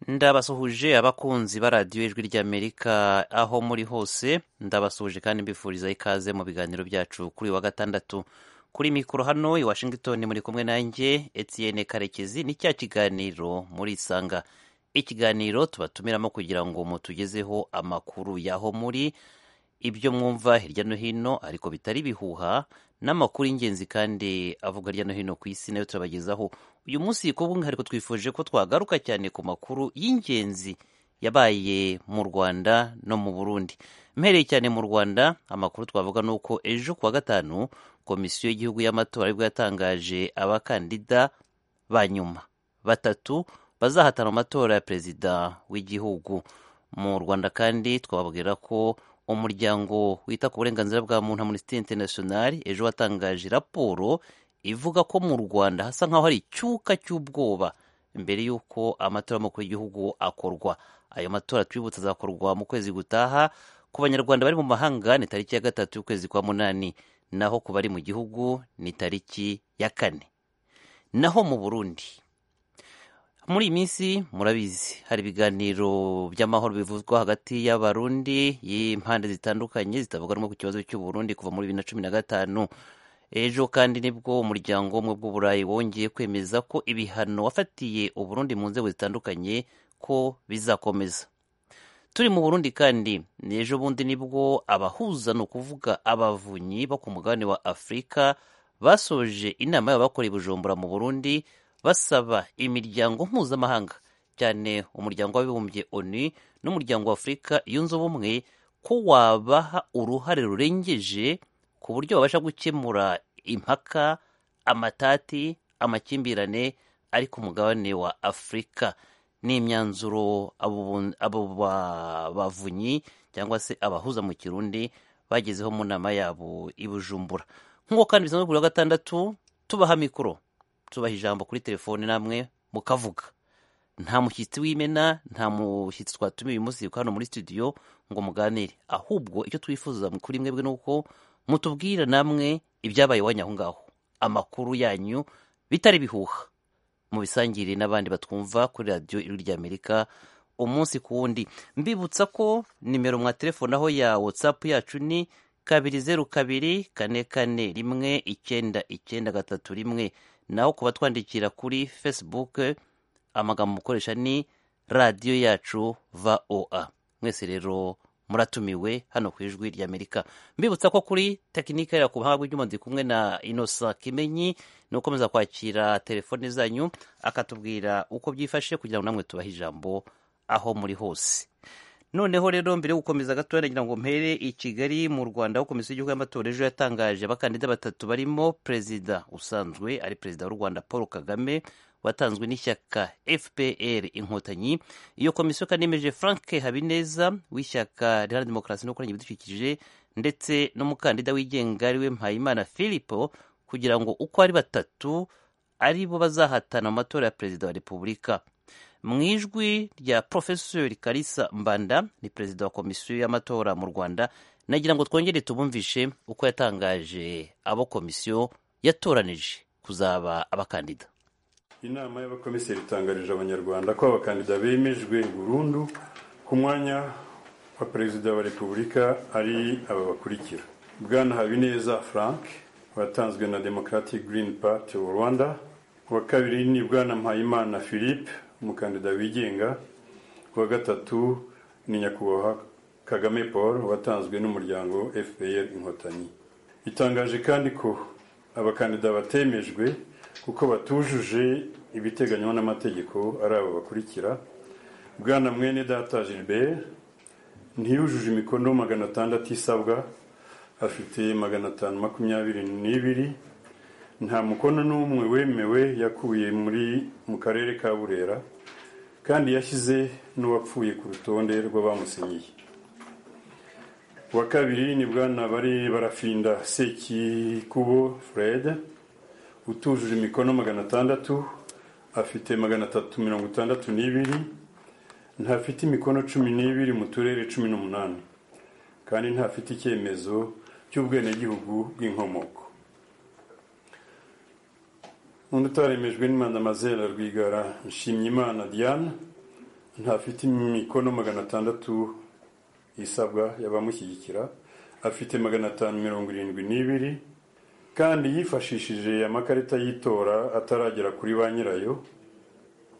ndabasuhuje abakunzi ba radiyo ijwi ry'amerika aho muri hose ndabasuhuje kandi mbifuriza ikaze mu biganiro byacu kuri uyu wa gatandatu kuri mikoro hano i washington muri kumwe nanjye Etienne karekezi ni cya kiganiro muri isanga ikiganiro tubatumiramo kugira ngo mutugezeho amakuru y'aho muri ibyo mwumva hirya no hino ariko bitari ibihuha n'amakuru y'ingenzi kandi avuga hirya no hino ku isi nayo turabagezaho uyu munsi ku bw'umwihariko twifuje ko twagaruka cyane ku makuru y'ingenzi yabaye mu rwanda no mu burundi mpereye cyane mu rwanda amakuru twavuga ni uko ejo ku wa gatanu komisiyo y'igihugu y'amatora aribwo yatangaje abakandida ba nyuma batatu bazahatana mu matora ya perezida w'igihugu mu rwanda kandi twababwira ko umuryango wita ku burenganzira bwa muntu Amnesty International ejo watangaje raporo ivuga ko mu Rwanda hasa nk'aho hari icyuka cy'ubwoba mbere y'uko amatora y'umukuru w'igihugu akorwa ayo matora twibutsa azakorwa mu kwezi gutaha ku banyarwanda bari mu mahanga ni tariki ya gatatu y'ukwezi kwa munani naho ku bari mu gihugu ni tariki ya kane naho mu Burundi muri iyi minsi murabizi hari ibiganiro by'amahoro bivuzwa hagati y'abarundi y'impande zitandukanye zitavuga rumwe ku kibazo cy'u Burundi kuva muri bibiri na cumi na gatanu ejo kandi nibwo umuryango w'ubumwe bw'uburayi wongeye kwemeza ko ibihano wafatiye uburundi mu nzego zitandukanye ko bizakomeza turi mu burundi kandi ni ejo bundi nibwo abahuza ni ukuvuga abavunyi bo ku mugabane wa afurika basoje inama yabo bakora i bujumbura mu burundi basaba imiryango mpuzamahanga cyane umuryango w'abibumbye onu n'umuryango wa afurika yunze ubumwe ko wabaha uruhare rurengeje ku buryo babasha gukemura impaka amatati amakimbirane ari ku mugabane wa afurika ni imyanzuro abo bu- abo ba- bavunyi cyangwa se abahuza mu kirundi bagezeho mu nama yabo i bujumbura nk'uko kandi bisanzwe kuri wa gatandatu tubaha mikoro tubaha ijambo kuri telefone namwe mukavuga nta mushyitsi w'imena nta mushyitsi twatumiye uyu munsi hano muri studio ngo muganire ahubwo icyo twifuza kuri mwebwe ni uko mutubwira namwe ibyabaye iwanyu aho ngaho amakuru yanyu bitari bihuha mubisangire n'abandi batwumva kuri radiyo ijwi ry'amerika umunsi ku wundi mbibutsa ko nimero mwa telefone aho ya watsapu yacu ni kabiri zeru kabiri kane kane rimwe icyenda icyenda gatatu rimwe naho kuba twandikira kuri facebook amagambo mukoresha ni radiyo yacu voa mwese rero muratumiwe hano ku ijwi ry'amerika mbibutsa ko kuri tekinike yarira ku buhanga bw'ibyuma ndi kumwe na inosa kimenyi ni ukomeza kwakira telefone zanyu akatubwira uko byifashe kugira ngo namwe tubahe ijambo aho muri hose noneho rero mbere yo gukomeza gatoya nagira ngo mpere i kigali mu rwanda aho komisiyo y'igihugu y'amatora ejo yatangaje abakandida batatu barimo perezida usanzwe ari perezida w'u rwanda paul kagame watanzwe n'ishyaka fpr inkotanyi iyo komisiyo kandi yemeje frank habineza w'ishyaka riharanira demokarasi no kurengera ibidukikije ndetse n'umukandida wigenga ariwe mpayimana philipo kugira ngo uko ari batatu aribo bazahatana mu matora ya perezida wa repubulika mu ijwi rya profeseri karisa mbanda ni perezida wa komisiyo y'amatora mu rwanda nagira ngo twongere tubumvishe uko yatangaje abo komisiyo yatoranije kuzaba abakandida inama y'abakomiseri itangarije abanyarwanda ko abakandida bemejwe burundu ku mwanya wa perezida wa repubulika ari aba bakurikira bwana habineza frank watanzwe na democratic green party of rwanda uwa kabiri ni bwana mpayimana philippe umukandida wigenga uwa gatatu ni nyakubahwa kagame paul watanzwe n'umuryango fpr inkotanyi itangaje kandi ko abakandida batemejwe kuko batujuje ibiteganywa n'amategeko ari abo bakurikira bwana mwene data gilbert ntiyujuje imikono magana atandatu isabwa afite magana atanu makumyabiri n'ibiri nta mukono n'umwe wemewe yakuye muri mu karere ka burera kandi yashyize n'uwapfuye ku rutonde rw'abamusinyiye uwa kabiri ni bwana bari barafinda sekikubo fred utujuje imikono magana atandatu afite magana atatu mirongo itandatu n'ibiri ntafite imikono cumi n'ibiri mu turere cumi n'umunani kandi ntafite icyemezo cy'ubwenegihugu bw'inkomoko undi utaremejwe ni madamazera rwigara nshimyimana diane ntafite imikono magana atandatu isabwa y'abamushyigikira afite magana atanu mirongo irindwi n'ibiri kandi yifashishije amakarita y'itora ataragera kuri ba nyirayo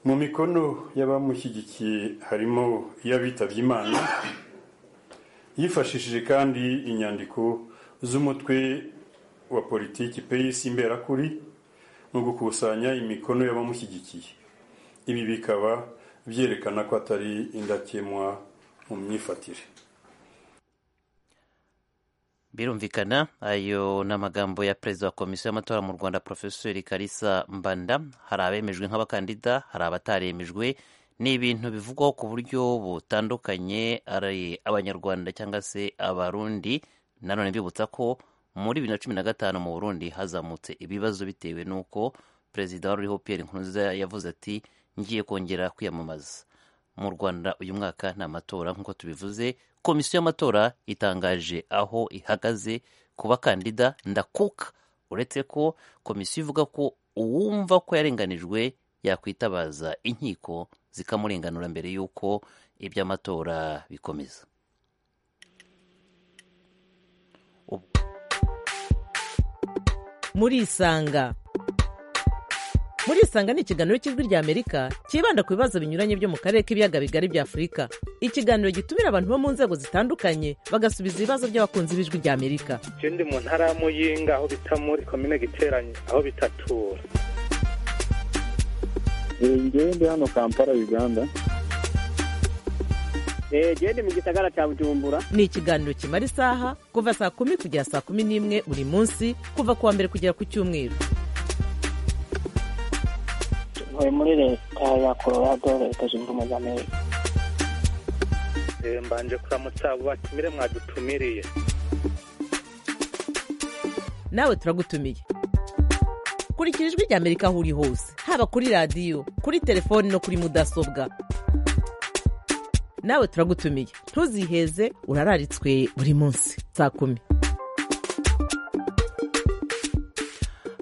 mu mikono y'abamushyigikiye harimo iy'abitabye imana yifashishije kandi inyandiko z'umutwe wa politiki peyisi imberakuri mu gukusanya imikono y'abamushyigikiye ibi bikaba byerekana ko atari indakemwa mu myifatire birumvikana ayo ni amagambo ya perezida wa komisiyo y'amatora mu rwanda porofesori karisa mbanda hari abemejwe nk'abakandida hari abataremejwe ni ibintu bivugwaho ku buryo butandukanye ari abanyarwanda cyangwa se abarundi nanone bibutsa ko muri bibiri na cumi na gatanu mu burundi hazamutse ibibazo bitewe n'uko perezida wari Pierre nkurunziza yavuze ati ngiye kongera kwiyamamaza mu rwanda uyu mwaka ni amatora nk'uko tubivuze komisiyo y'amatora itangaje aho ihagaze ku bakandida ndakuka uretse ko komisiyo ivuga ko uwumva ko yarenganijwe yakwitabaza inkiko zikamurenganura mbere y'uko iby'amatora bikomeza muri isanga muri isanga ni ikiganiro cy'ijwi rya amerika cyibanda ku bibazo binyuranye byo mu karere k'ibiyaga bigari bya afurika ikiganiro gitumira abantu bo mu nzego zitandukanye bagasubiza ibibazo by'abakunzi b'ijwi rya amerika icyo ndi mu ntara y'amuyinga aho bita muri komine giteranye aho bitatura ngende hano kampala uganda genda mu gisagara cya bujumbura ni ikiganiro kimara isaha kuva saa kumi kugera saa kumi n'imwe buri munsi kuva ku wa mbere kugera ku cyumweru ntuye muri leta ya colorado leta zunze ubumwe za amerika Eh, mbanje kuramutsa abo batumire mwadutumiriye nawe turagutumiye kurikira ijwi rya amerika aho uri hose haba kuri radiyo kuri telefoni no kuri mudasobwa nawe turagutumiye ntuziheze urararitswe buri munsi saa kumi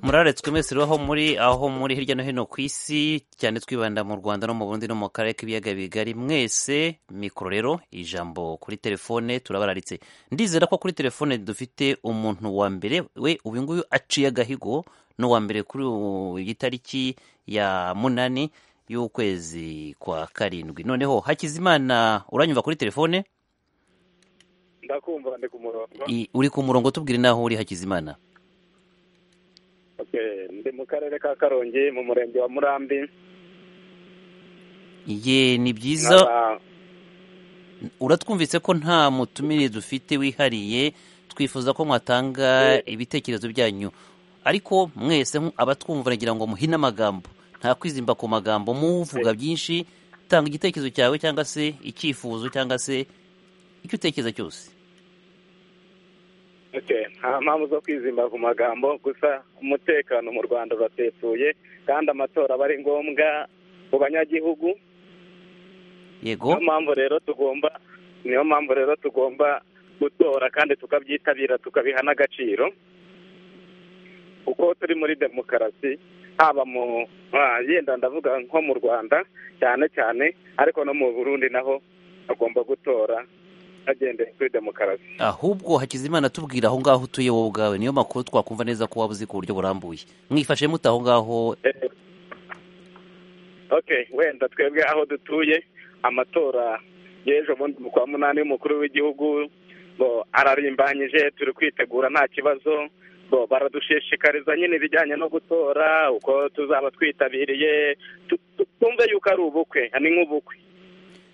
muraretswe mwese rero aho muri aho muri hirya no hino ku isi cyane twibanda mu rwanda no mu bundi no mu karere k'ibiyaga bigari mwese mikoro rero ijambo kuri telefone turabararitse ndizera ko kuri telefone dufite umuntu wa mbere we uyu nguyu aciye agahigo n'uwa mbere kuri iyi tariki ya munani y'ukwezi kwa karindwi noneho hakizimana uranyumva kuri telefone ndakumva ndi ku murongo I- uri ku murongo tubwire n'aho uri hakizimana Okay, ndi mu karere ka karongi mu murenge wa murambi ye ni byiza nkaba uratwumvise ko nta mutumire dufite wihariye twifuza ko mwatanga ibitekerezo byanyu ariko mwese nk- abatwumva nagira ngo muhine amagambo nta kwizimba ku magambo muvuga byinshi tanga igitekerezo cyawe cyangwa se icyifuzo cyangwa se icyo utekereza cyose Okay, nta mpamvu zo kwizimba ku magambo gusa umutekano mu rwanda uratetuye kandi amatora aba ari ngombwa ku banyagihugu yego niyo mpamvu rero tugomba niyo mpamvu rero tugomba gutora kandi tukabyitabira tukabiha n'agaciro kuko turi muri demokarasi haba mu ah, yenda ndavuga nko mu rwanda cyane cyane ariko no mu burundi naho bagomba gutora bagendeye kuri demokarasi ahubwo hakizimana tubwira aho ngaho utuye wowe ubwawe niyo makuru twakumva neza ko waba uzi ku buryo burambuye mwifashe mute aho ngaho Eh, okay wenda twebwe aho dutuye amatora y'ejo bundi mu kwa munani y'umukuru w'igihugu bo ararimbanyije turi kwitegura nta kibazo bo baradushishikariza nyine ibijyanye no gutora uko tuzaba twitabiriye Tu- tu- twumve yuko ari ubukwe ni nk'ubukwe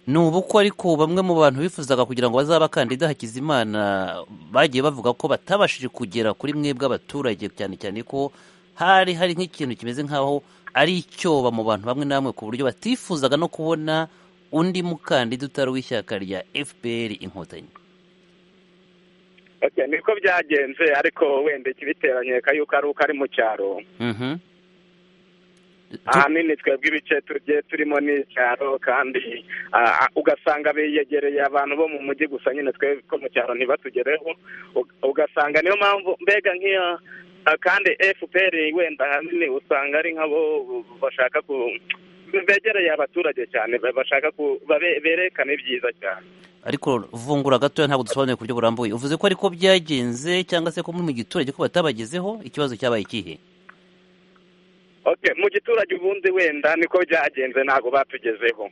ni ubukwe ariko bamwe mu bantu bifuzaga kugira ngo bazabe abakandida hakizimana bagiye bavuga ko batabashije kugera kuri mwebwe abaturage cyane cyane ko hari hari nk'ikintu kimeze nk'aho ari icyoba mu bantu bamwe na bamwe ku buryo batifuzaga no kubona undi mukandida utari w'ishyaka rya fpr inkotanyi okay, niko byagenze ariko wenda ikibiteranye yuko ari uko ari mu cyaro Mhm. ahanini twebwe ibice tugiye turimo ni icyaro kandi ah, ah, ugasanga biyegereye abantu bo mu mujyi gusa nyine twebwe ko mu cyaro ntibatugereho Ug- ugasanga niyo mpamvu mbega nk'iyo ah, kandi fpr wenda ahanini usanga ari nk'abo bashaka ku begereye abaturage cyane ba- bashaka ku babe- berekane ibyiza cyane ariko vungura gatoya ntabwo dusobanuye ku buryo burambuye uvuze ko ariko byagenze cyangwa se ko muri mu giturage ko batabagezeho ikibazo cyabaye ikihe okay mu giturage ubundi wenda niko byagenze ntabwo batugezeho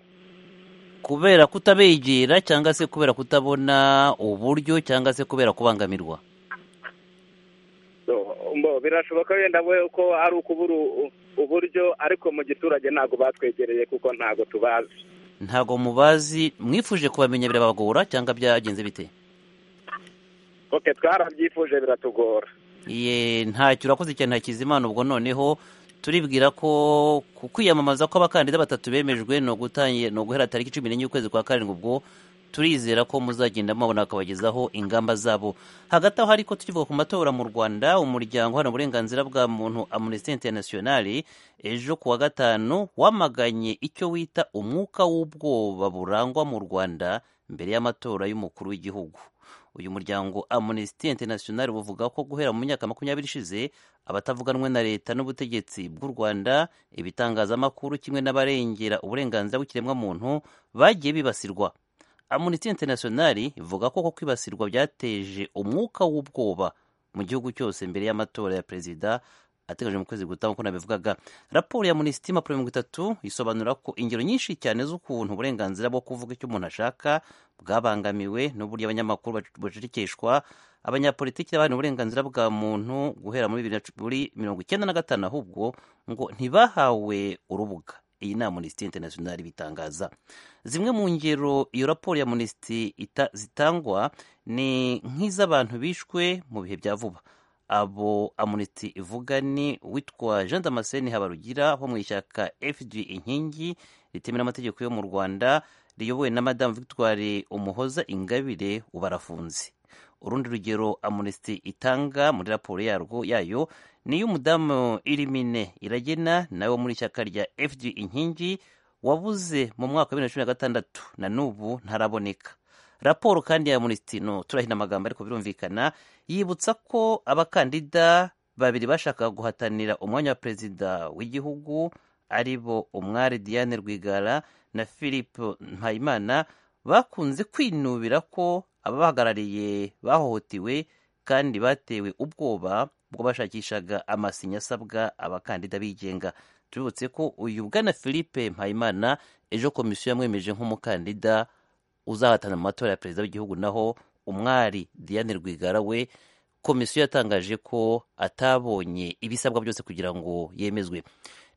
kubera kutabegera cyangwa se kubera kutabona uburyo cyangwa se kubera kubangamirwa So, mbo- birashoboka wenda we ko ari ukubura u- uburyo ariko mu giturage ntabwo batwegereye kuko ntabwo tubazi ntabwo mubazi mwifuje kubamenya birabagora cyangwa byagenze bite okay twarabyifuje biratugora ye ntacyo urakoze cyane hakizimana ubwo noneho turibwira ko ku kwiyamamaza kw'abakandida batatu bemejwe ni ugutangiye ni uguhera tariki cumi n'enye ukwezi kwa karindwi ubwo turizera ko muzagenda mubona bakabagezaho ingamba zabo hagati aho ariko tukivuga ku matora mu rwanda umuryango uharanira uburenganzira bwa muntu amnesty international ejo ku wa gatanu wamaganye icyo wita umwuka w'ubwoba burangwa mu rwanda mbere y'amatora y'umukuru w'igihugu uyu muryango amnesty international buvuga ko guhera mu myaka makumyabiri ishize abatavuganwe na leta n'ubutegetsi bw'u rwanda ibitangazamakuru kimwe n'abarengera uburenganzira bw'ikiremwamuntu bagiye bibasirwa amnesty international ivuga ko ko kwibasirwa byateje umwuka w'ubwoba mu gihugu cyose mbere y'amatora ya perezida ateganyijwe mu kwezi gutaha nk'uko nabivugaga raporo ya amnesty impapuro mirongo itatu isobanura ko ingero nyinshi cyane z'ukuntu uburenganzira bwo kuvuga icyo umuntu ashaka bwabangamiwe n'uburyo abanyamakuru bacecekeshwa abanyapolitiki n'abandi uburenganzira bwa muntu guhera muri bibiri na- muri mirongo icyenda na gatanu ahubwo ngo ntibahawe urubuga iyi ni amnesty international ibitangaza zimwe mu ngero iyo raporo ya amnesty ita- zitangwa ni nk'iz'abantu bishwe mu bihe bya vuba abo amuniti ivuga ni witwa jean damascene habarugira wo mu ishyaka fg inkingi ritemewe n'amategeko yo mu rwanda riyobowe na madamu victoire umuhoza ingabire ubarafunze urundi rugero amuniti itanga muri raporo yarwo yayo ni iy'umudamu irimine iragena nawe wo muri ishyaka rya fg inkingi wabuze mu mwaka wa bibiri na cumi na gatandatu na n'ubu ntaraboneka raporo kandi ya amuniti no turahina amagambo ariko birumvikana yibutsa ko abakandida babiri bashakaga guhatanira umwanya wa perezida w'igihugu ari bo umwari diane rwigara na philippe mpayimana bakunze kwinubira ko ababahagarariye bahohotewe kandi batewe ubwoba bwo bashakishaga amasinya asabwa abakandida bigenga tubibutse ko uyu bwana philippe mpayimana ejo komisiyo yamwemeje nk'umukandida uzahatana mu matora ya perezida w'igihugu naho umwari diane rwigara we komisiyo yatangaje ko atabonye ibisabwa byose kugira ngo yemezwe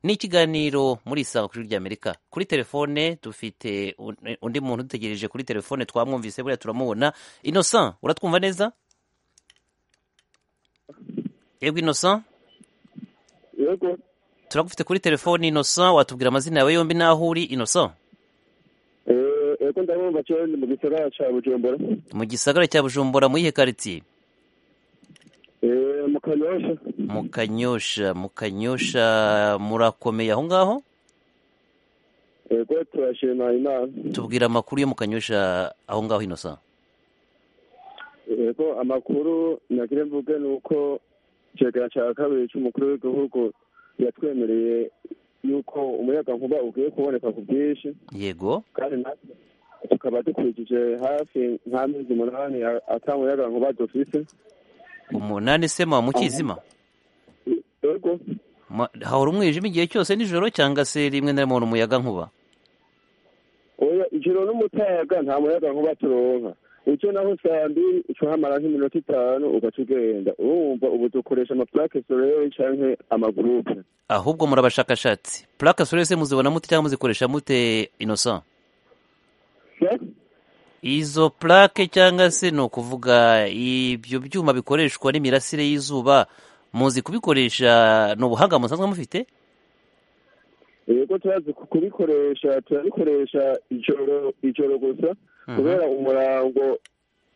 ni ikiganiro muri isanga ku ijwi ry'amerika kuri telefone dufite un- undi muntu dutegereje kuri telefone twamwumvise buriya turamubona innocent uratwumva neza yego innocent yego turagufite kuri telefone innocent watubwira amazina yawe yombi n'aho uri innocent Eh, yego ndabumva cyo ni mu gisagara cya bujumbura mu gisagara cya bujumbura mu iyihe karitsiye Eh, mu kanyosha mu kanyosha mu kanyosha murakomeye aho ngaho yego turashima imana tubwira amakuru yo mu kanyosha aho ngaho inosa yego amakuru nagire mvuge ni uko ikiganiro cya kabiri cy'umukuru w'igihugu yatwemereye yuko umuyagankuba ugiye kuboneka ku bwinshi yego kandi natwe tukaba dukurikije hafi nka mezi umunani a- ata muyagankuba dufite umunani se muba mu kizima yego Ma- hahora umwijima igihe cyose nijoro cyangwa se rimwe na rimwe hari umuyaga nkuba oya ijoro n'umutaga nta muyagankuba turonka icyo naho saa mbiri ucahamara nk'iminota itanu ugaca ugenda urumva ubu dukoresha amaplake soleil canke amagurupe ahubwo muri abashakashatsi purake sore se muzibona mute cyangwa muzikoresha mute inosa izo purake cyangwa se ni ukuvuga ibyo byuma bikoreshwa n'imirasire y'izuba muzi kubikoresha ni ubuhanga musanzwe mufite yego turazi ku- kubikoresha turabikoresha ijoro ijoro gusa kubera umurango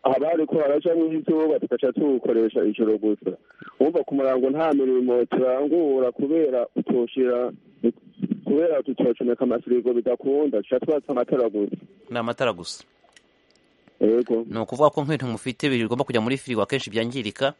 haba hariko haraca mw'izuba tugaca tuwukoresha ijoro gusa wumva ku murango nta mirimo turangura kubera utoshira kubera tutocomeka amasirigo bidakunda tuca twatsa amatara gusa ni amatara gusa yego ni ukuvuga ko nk'ibintu mufite bigomba kujya muri firigo akenshi byangirika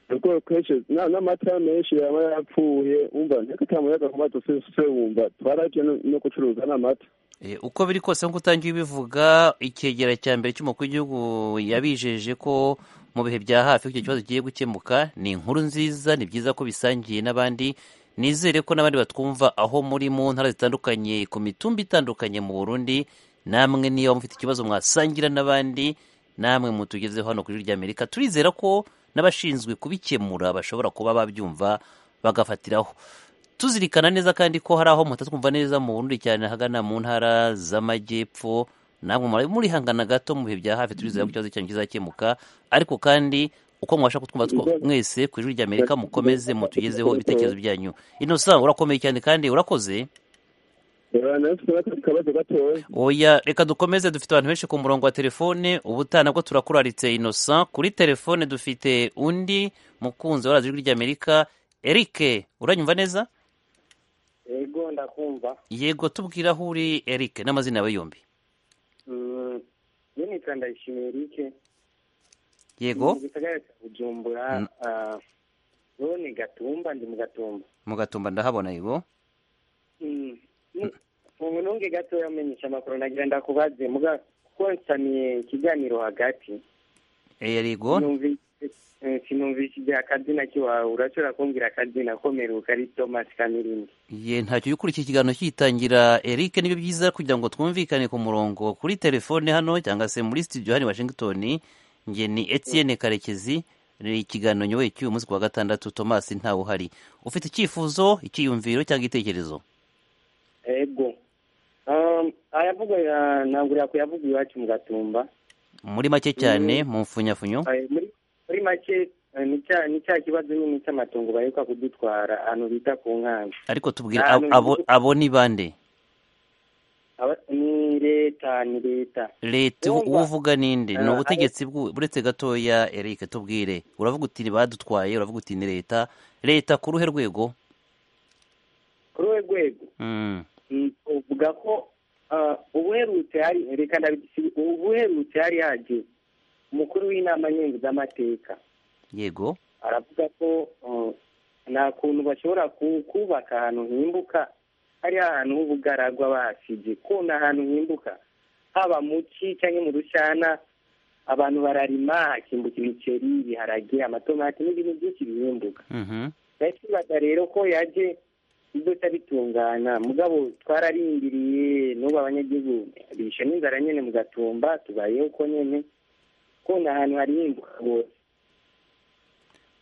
ubwoko kenshi na- n'amatara menshi yaba yapfuye wumva nteko atamuyagankuba dusese wumva twaraje no- no gucuruza n'amata Eh, uko biri kose nk'uko utangiye ubivuga icyegera cya mbere cy'umukuru w'igihugu yabijeje ko mu bihe bya hafi icyo kibazo kigiye gukemuka ni inkuru nziza ni byiza ko bisangiye n'abandi nizere ko n'abandi batwumva aho muri mu ntara zitandukanye ku mitumba itandukanye mu burundi namwe niba mufite ikibazo mwasangira n'abandi namwe mutugezeho hano ku ijwi ry'amerika turizera ko n'abashinzwe kubikemura bashobora kuba babyumva bagafatiraho tuzirikana neza kandi ko hari aho mutatwumva neza mu burundi cyane ahagana mu ntara z'amajyepfo namwe muri- murihangana gato mu bihe bya hafi turizera ko ikibazo cyanyu kizakemuka ariko kandi uko mwabasha kutwumva two- mwese ku ijwi ry'amerika mukomeze mutugezeho ibitekerezo byanyu inosa urakomeye cyane kandi urakoze akabazo gatoya oya reka dukomeze dufite abantu benshi ku murongo wa telefone ubutaha nabwo turakuraritse inosa kuri telefone dufite undi mukunzi wa radiyo ry'amerika erike uranyumva neza yego ndakumva yego tubwira aho uri erike n'amazina yawe yombi iyo nitwa ndayishimiye erike yego mu gisagara cya bujumbura ah, wowe ni gatumba ndi mu gatumba mugatumba ndahabona yego Mm. Ni- ubu nunge gatoya umenyesha amakuru nagira ndakubaze muga kuko nsamiye ikiganiro hagati Eh, yego sinumvise eh, sinumvise igihe akazina kiwawe urashobora kumbwira akazina komeruka ari tomasi kamirindi ye ntacyo ukurikiye ikiganiro kitangira eric nibyo byiza kugira ngo twumvikane ku murongo kuri telefone hano cyangwa se muri studio hano i washington nge ni etienne karekezi ni ikiganiro nyoboye cy'uyu munsi ku wa gatandatu thomas ntawe uhari ufite icyifuzo icyiyumviro cyangwa igitekerezo ego Um, ayavugwa ya- ntabwo uriya kuyavuga iwacu mu gatumba muri make cyane mu mfunyafunyo Eh, muri muri make eh, ni cya ni cya kibazo nyine cy'amatungo bareka kudutwara ahantu bita ku nkanka ariko tubwire Ah, abo- abo abo ni bande Aba- ni leta ni leta leta ubu- Ndumva. ubu uvuga ninde ni Eh, ubutegetsi bw'u- buretse gatoya erike tubwire uravuga uti ni badutwaye uravuga uti ni leta leta ku ruhe rwego kuri we rwego Mm, mm, uvuga ko ah, ubuherutse hari reka ndabisi- ubuherutse hari haje umukuru w'inama nkenguzamateka yego aravuga ko ah, nta kuntu bashobora ku- kubaka ahantu himbuka hari ahantu h'ubugaragwa basize kona ahantu himbuka haba mu ci cyangwa mu rushana abantu bararima hakimbuka ibiceri ibiharage amatomati n'ibintu byinshi bihimbuka mhm, ndakwibaza rero ko yaje iduta bitungana mugabo twararindiriye n'ubu abanyagihugu bishe n'inzara nyene mu gatumba tubayeho uko nyene kona ahantu harihinduka rwose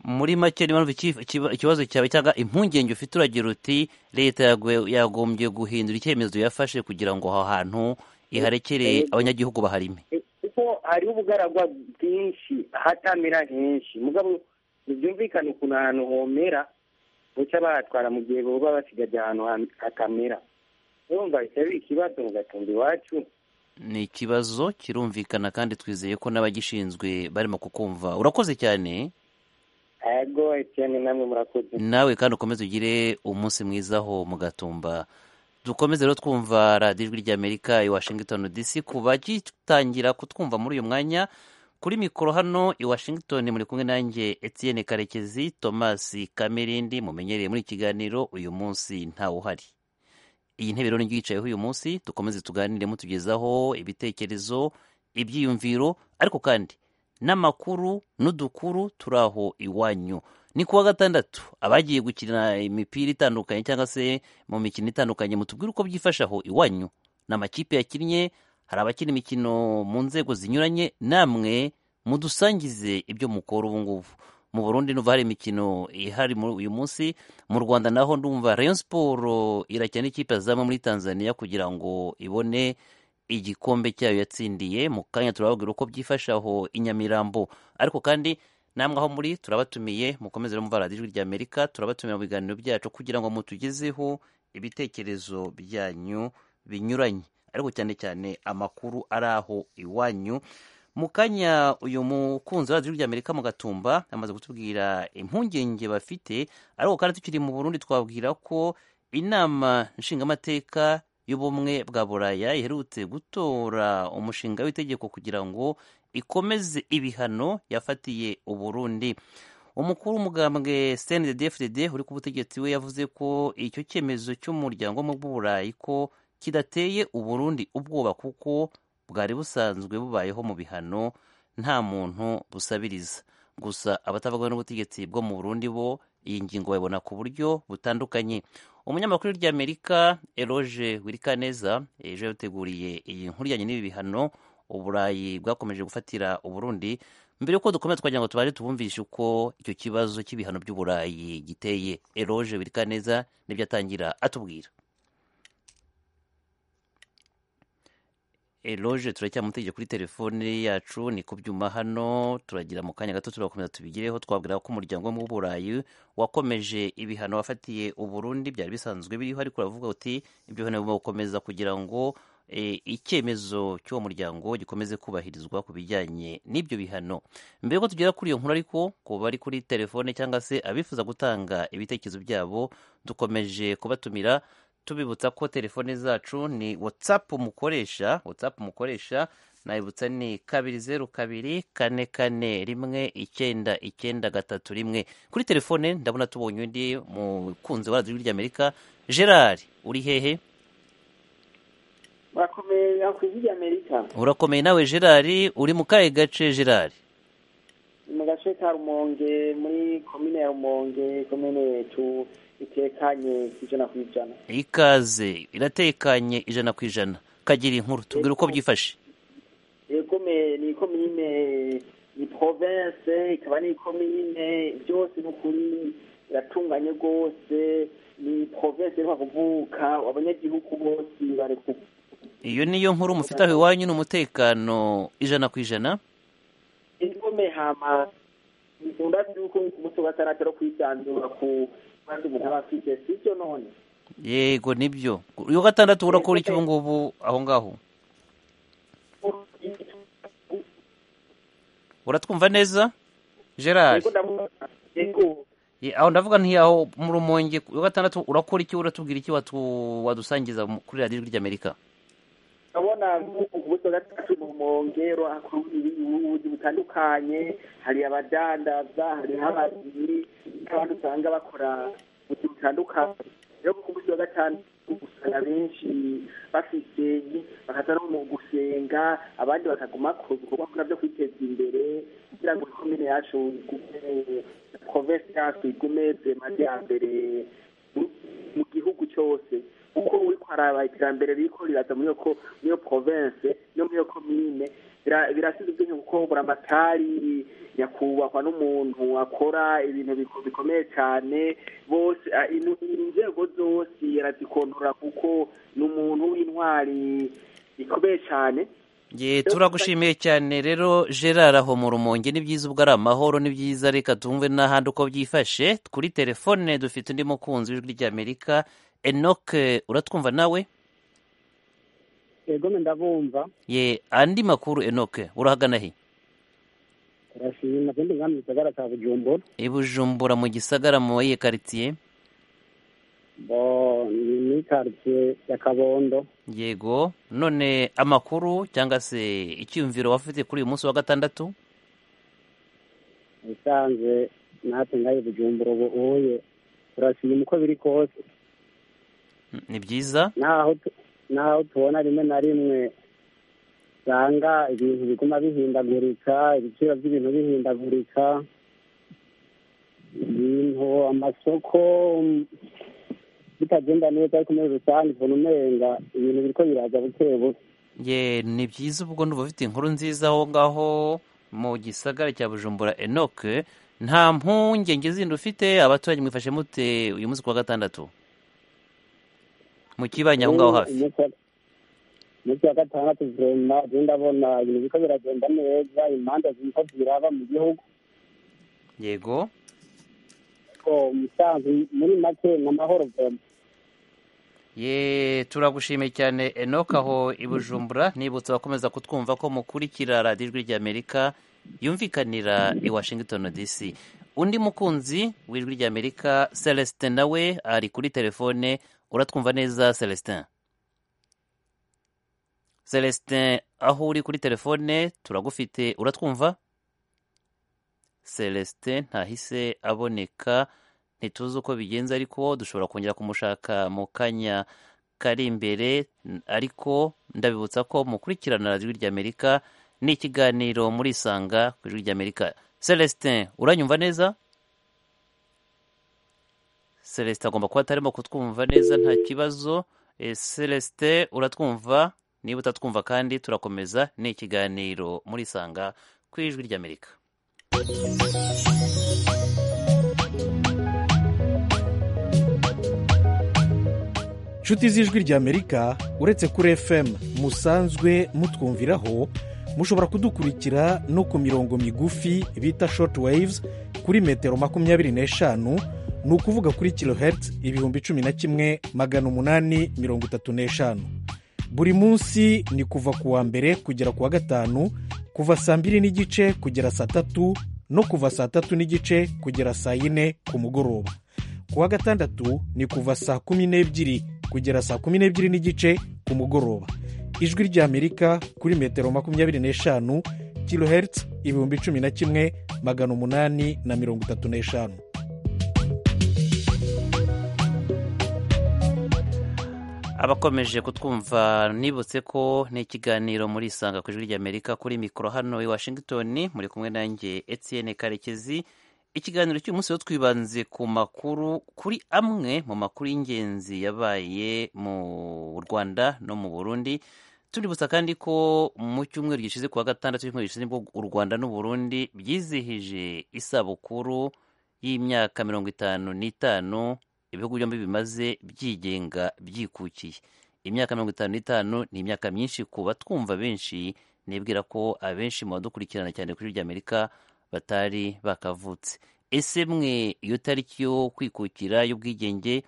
muri make niyo mpamvu iki- ikiba- ikibazo cyawe cyangwa impungenge ufite uragira uti leta yagwe- yagombye guhindura icyemezo yafashe kugira ngo aho hantu iharekere Yego. abanyagihugu baharime E, kuko hariho ubugaragwa bwinshi ahatamera henshi mugabo ntibyumvikane ukuntu ahantu homera buca bahatwara mu gihe boba basigaje ahantu ha- hatamera urumva bitari ikibazo mu gatumba iwacu ni ikibazo kirumvikana kandi twizeye ko n'abagishinzwe barimo kukumva urakoze cyane ego etiyeni namwe murakoze nawe kandi ukomeze ugire umunsi mwiza aho mu gatumba dukomeze rero twumva radiyo ijwi ry'amerika i washington dc ku bagitangira kutwumva muri uyu mwanya kuri mikoro hano i washington muri kumwe nanjye etienne karekezi thomas kamirindi mumenyereye muri iki kiganiro uyu munsi ntawe uhari iyi ntebe rero ntiyicayeho uyu munsi dukomeze tuganire mutugezaho ibitekerezo ibyiyumviro ariko kandi n'amakuru n'udukuru turi aho iwanyu ni kuwa gatandatu abagiye gukina imipira itandukanye cyangwa se mu mikino itandukanye mutubwire uko byifashe aho iwanyu ni amakipe yakinnye hari abakina imikino mu nzego zinyuranye namwe mudusangize ibyo mukora ubu ngubu mu burundi nuva hari imikino ihari muri uyu munsi mu rwanda naho ndumva rayon siporo irakina n'ikipe yazamwe muri tanzania kugira ngo ibone igikombe cyayo yatsindiye mu kanya turababwira uko byifashe aho i nyamirambo ariko kandi namwe aho muri turabatumiye mukomeze no mumva radiyo rya amerika turabatumiye mu biganiro byacu kugira ngo mutugezeho ibitekerezo byanyu binyuranye ariko cyane cyane amakuru ari aho iwanyu mu kanya uyu mukunzi wa radiyo rya amerika mu gatumba amaze kutubwira impungenge bafite ariko kandi tukiri mu burundi twabwira ko inama nshingamateka y'ubumwe bwa buraya iherutse gutora umushinga w'itegeko kugira ngo ikomeze ibihano yafatiye uburundi umukuru w'umugambwe cndfdd uri ku butegetsi we yavuze ko icyo cyemezo cy'umuryango wo mu burayi ko kidateye uburundi ubwoba kuko bwari busanzwe bubayeho mu bihano nta muntu busabiriza gusa abatavuga n'ubutegetsi bwo mu burundi bo iyi ngingo bayibona ku buryo butandukanye umunyamakuru ry'amerika eroge wirikaneza ejo yateguriye iyi nkuru ijyanye n'ibi bihano uburayi bwakomeje gufatira uburundi mbere y'uko dukomeza twagira ngo tubanze tubumvishe uko icyo kibazo cy'ibihano by'uburayi giteye eroge wirikaneza nibyo atangira atubwira eroge turacyamutegeka kuri telefone yacu ni ku byuma hano turagira mu kanya gato turakomeza tubigireho twabwira ko umuryango wo mu burayi wakomeje ibihano wafatiye uburundi byari bisanzwe biriho ariko uravuga uti ibyo bihano bigomba gukomeza kugira ngo e, icyemezo cy'uwo muryango gikomeze kubahirizwa ku bijyanye n'ibyo bihano mbere yuko tugera kuri iyo nkuru ariko ku bari kuri telefone cyangwa se abifuza gutanga ibitekerezo byabo dukomeje kubatumira tubibutsa ko telefone zacu ni watsapu mukoresha watsapu mukoresha nayibutsa ni kabiri zeru kabiri kane kane rimwe icyenda icyenda gatatu rimwe kuri telefone ndabona tubonye undi mukunzi wa radiyo ry'amerika gerard uri hehe bakomeye bakwiye ry'amerika urakomeye nawe gerard uri mu kahe gace gerard mu gace ka rumonge muri komine ya rumonge komine yetu itekanye ku ijana ku ijana ikaze iratekanye ijana ku ijana kagira inkuru tubwire uko byifashe yegome ni komine ni province ikaba ni komine byose ni ukuri iratunganye rwose ni province iheruka kuvuka abanyagihugu bose bari ku iyo niyo nkuru mufite aho iwanyu ni umutekano ijana ku ijana indome hama bikunda yuko umuntu bataratera kwisanzura ku bandi umuntu aba afite sibyo none yego nibyo uyu wa gatandatu urakora iki ubu ngubu aho ngaho uratwumva neza gerard Yego ndavuga yego Ye, aho ndavuga ntiyaho mu rumonge uyu wa gatandatu urakora iki uratubwira iki watu- wadusangiza mu- kuri radiyo ijwi ry'amerika urabona ubuso gatatu mu mongero akuru ibibuzi butandukanye hari abadandaza hari abazi abantu usanga bakora ubuzi butandukanye rero ku buso gatanu usanga benshi bafite bakaza no mu gusenga abandi bakaguma ku bikorwa byo kwiteza imbere kugira ngo ikomine yacu igume province yacu igume maze ya mbere mu- mu gihugu cyose kuko uri kwaraba iterambere riko riraza muri iyo ko- muri iyo province no muri iyo komine Bira- birasize ubwenge kuko buramatari nyakubahwa n'umuntu akora ibintu biko- bikomeye cyane bose ah, inu- inzego zose arazikontorora kuko ni umuntu w'intwari ikomeye cyane ye turagushimiye cyane rero gerard aho mu rumonge ni byiza ubwo ari amahoro ni byiza reka tumve n'ahandi uko byifashe kuri telefone dufite undi mukunzi w'ijwi ry'amerika enoke uratwumva nawe yego ndabumva ye andi makuru enoke urahagana he urashima kandi nkambi gisagara cya bujumbura i bujumbura mu gisagara mu iye karitsiye bo ni muri karitsiye ya kabondo yego none amakuru cyangwa se icyiyumviro wafite kuri uyu munsi wa gatandatu usanzwe natwe ngaho bujumbura ubu uhuye turashima uko biri kose ni byiza naho tu- naho tubona rimwe na rimwe usanga ibintu biguma bihindagurika ibiciro by'ibintu bihindagurika ibintu amasoko mm, bitagenda neza ariko muri rusange ubona umenga ibintu biriko biraza buke buke ye ni byiza ubwo ndumva ufite inkuru nziza aho ngaho mu gisagara cya bujumbura enoke nta mpungenge zindi ufite abaturage mwifashe mute uyu munsi ku wa gatandatu mu kibanyi aho ngaho hafi Umunsi wa- umunsi wa gatandatu vurema je ndabona ibintu biriko biragenda neza imanza ziriko ziraba mu gihugu yego ariko umusanzu muri make ni amahoro vurema ye turagushimiye cyane enoke aho i bujumbura nibutsa abakomeza kutwumva ko mukurikira radiyo ijwi ry'amerika yumvikanira i washington dc undi mukunzi w'ijwi ry'amerika celestin nawe ari kuri telefone uratwumva neza celestin celestin aho uri kuri telefone turagufite uratwumva celestin ntahise aboneka ntituzi uko bigenze ariko dushobora kongera kumushaka mu kanya kari imbere ariko ndabibutsa ko mukurikirana radiyo ry'amerika ni ikiganiro murisanga ku ijwi ry'amerika celestin uranyumva neza celestin agomba kuba atarimo kutwumva neza nta kibazo Eh, celestin uratwumva niba utatwumva kandi turakomeza ni ikiganiro murisanga ku ijwi ry'amerika inshuti z'ijwi ry'amerika uretse kuri fm musanzwe mutwumviraho mushobora kudukurikira no ku mirongo migufi bita shoti wayivuzi kuri metero makumyabiri n'eshanu ni ukuvuga kuri kilohertz ibihumbi cumi na kimwe magana umunani mirongo itatu n'eshanu buri munsi ni kuva ku wa mbere kugera ku wa gatanu kuva saa mbiri n'igice kugera saa tatu no kuva saa tatu n'igice kugera saa yine ku mugoroba ku wa gatandatu ni kuva saa kumi n'ebyiri kugera saa kumi n'ebyiri n'igice ku mugoroba ijwi ry'amerika kuri metero makumyabiri n'eshanu kilohertz ibihumbi cumi na kimwe magana umunani na mirongo itatu n'eshanu abakomeje kutwumva nibutse ko ni ikiganiro murisanga ku ijwi ry'amerika kuri mikoro hano i washington muri kumwe nanjye etienne karekezi ikiganiro cy'uyu munsi rero twibanze ku makuru kuri amwe mu makuru y'ingenzi yabaye mu rwanda no mu burundi tuributsa kandi ko mu cyumweru gishize kuwa gatandatu cy'icyumweru gishize nibwo u rwanda n'u burundi byizihije isabukuru y'imyaka mirongo itanu n'itanu ibihugu byombi bimaze byigenga byikukiye imyaka mirongo itanu n'itanu ni imyaka myinshi ku batwumva benshi nibwira ko abenshi mu badukurikirana cyane kuri ry'amerika batari bakavutse ese mwe iyo tariki yo kwikukira y'ubwigenge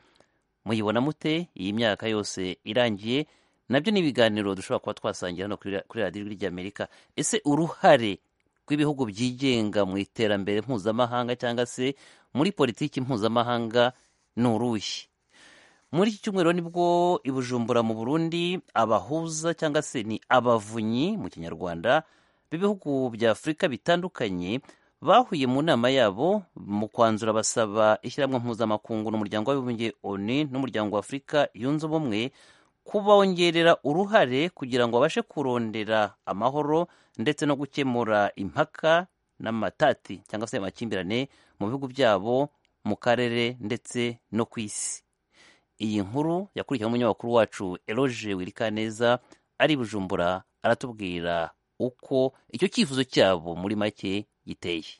muyibona mute iyi myaka yose irangiye nabyo ni ibiganiro dushobora kuba twasangira hano kuri kuri radiyo ry'amerika ese uruhare rw'ibihugu byigenga mu iterambere mpuzamahanga cyangwa se muri politiki mpuzamahanga ni uruhe muri iki cyumweru nibwo i bujumbura mu burundi abahuza cyangwa se ni abavunyi mu kinyarwanda b'ibihugu bya afurika bitandukanye bahuye mu nama yabo mu kwanzura basaba ishyirahamwe mpuzamakungu n'umuryango w'abibumbye oni n'umuryango wa afurika yunze ubumwe kubongerera uruhare kugira ngo babashe kurondera amahoro ndetse no gukemura impaka n'amatati cyangwa se amakimbirane mu bihugu byabo mu karere ndetse no ku isi iyi nkuru yakurikiwe n'umunyamakuru wacu eroge wirikaneza ari i bujumbura aratubwira uko icyo cyifuzo cyabo muri make giteye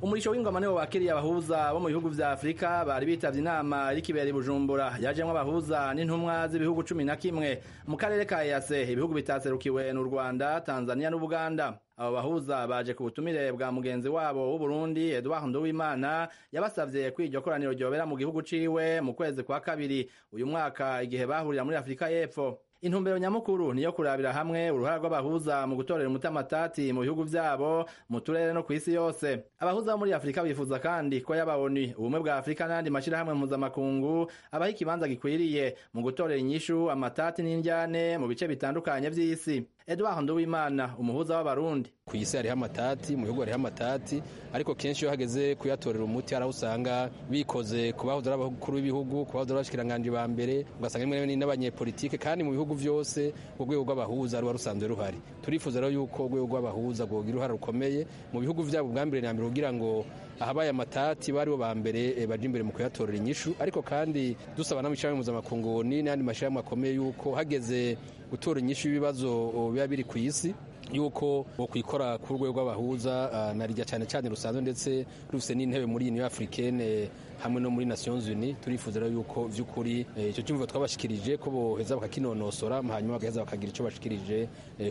umurisho w'ingwamaniro wakiriye abahuza bo mu bihugu vya afurika bari bitavye inama irikibera i bujumbura yajemwo abahuza n'intumwa z'ibihugu cumi na kimwe mu karere ka ease ibihugu bitaserukiwe n'u rwanda tanzania n'ubuganda abo bahuza baje ku butumire bwa mugenzi wabo w'uburundi eduard nduwimana yabasavye ko iryo koraniro ryobera mu gihugu ciwe mu kwezi kwa kabiri uyu mwaka igihe bahurira muri afurika y'epfo intumbero nyamukuru niyo kurabira hamwe uruhare rw'abahuza mu gutorera umutamatati mu bihugu vyabo mu turere no ku isi yose abahuza bo muri afurika bifuza kandi ko yaba oni ubumwe bwa afurika n'andi mashyirahamwe mpuzamakungu abaha ikibanza gikwiriye mu gutorera inyishu amatati n'indyane mu bice bitandukanye vy'isi eduard nduwimana umuhuza w'abarundi ku isi hariho amatati mu bihugu hariho amatati ariko kenshi iyo hageze kuyatorera umuti hari aho usanga bikoze ku bahoze ari abakuru b'ibihugu ku bahoze ari abashikiranganji ba mbere ugasanga rimwe na rimwe n'abanyepolitike kandi mu bihugu vyose urwego rw'abahuza ruba rusanzwe ruhari turifuza rero yuko urwego rw'abahuza rwogira uruhare rukomeye mu bihugu vyabo bwa mbere na mbere kugira ngo ahabaye amatati bari bo ba mbere baje imbere mu kuyatorera inyishu ariko kandi dusaba n'amashirahamwe mpuzamakungu n'andi mashirahamwe akomeye yuko hageze gutora inyishu y'ibibazo biba biri ku isi yuko kwikora ku rwego rw'abahuza na rijya cyane cyane rusanzwe ndetse rufite n'intebe muri uniyo afurikene hamwe no muri nations unis turifuza rero yuko vy'ukuri icyo cyumviro twabashikirije ko boheza bakakinonosora hanyuma bagaheza bakagira icyo bashikirije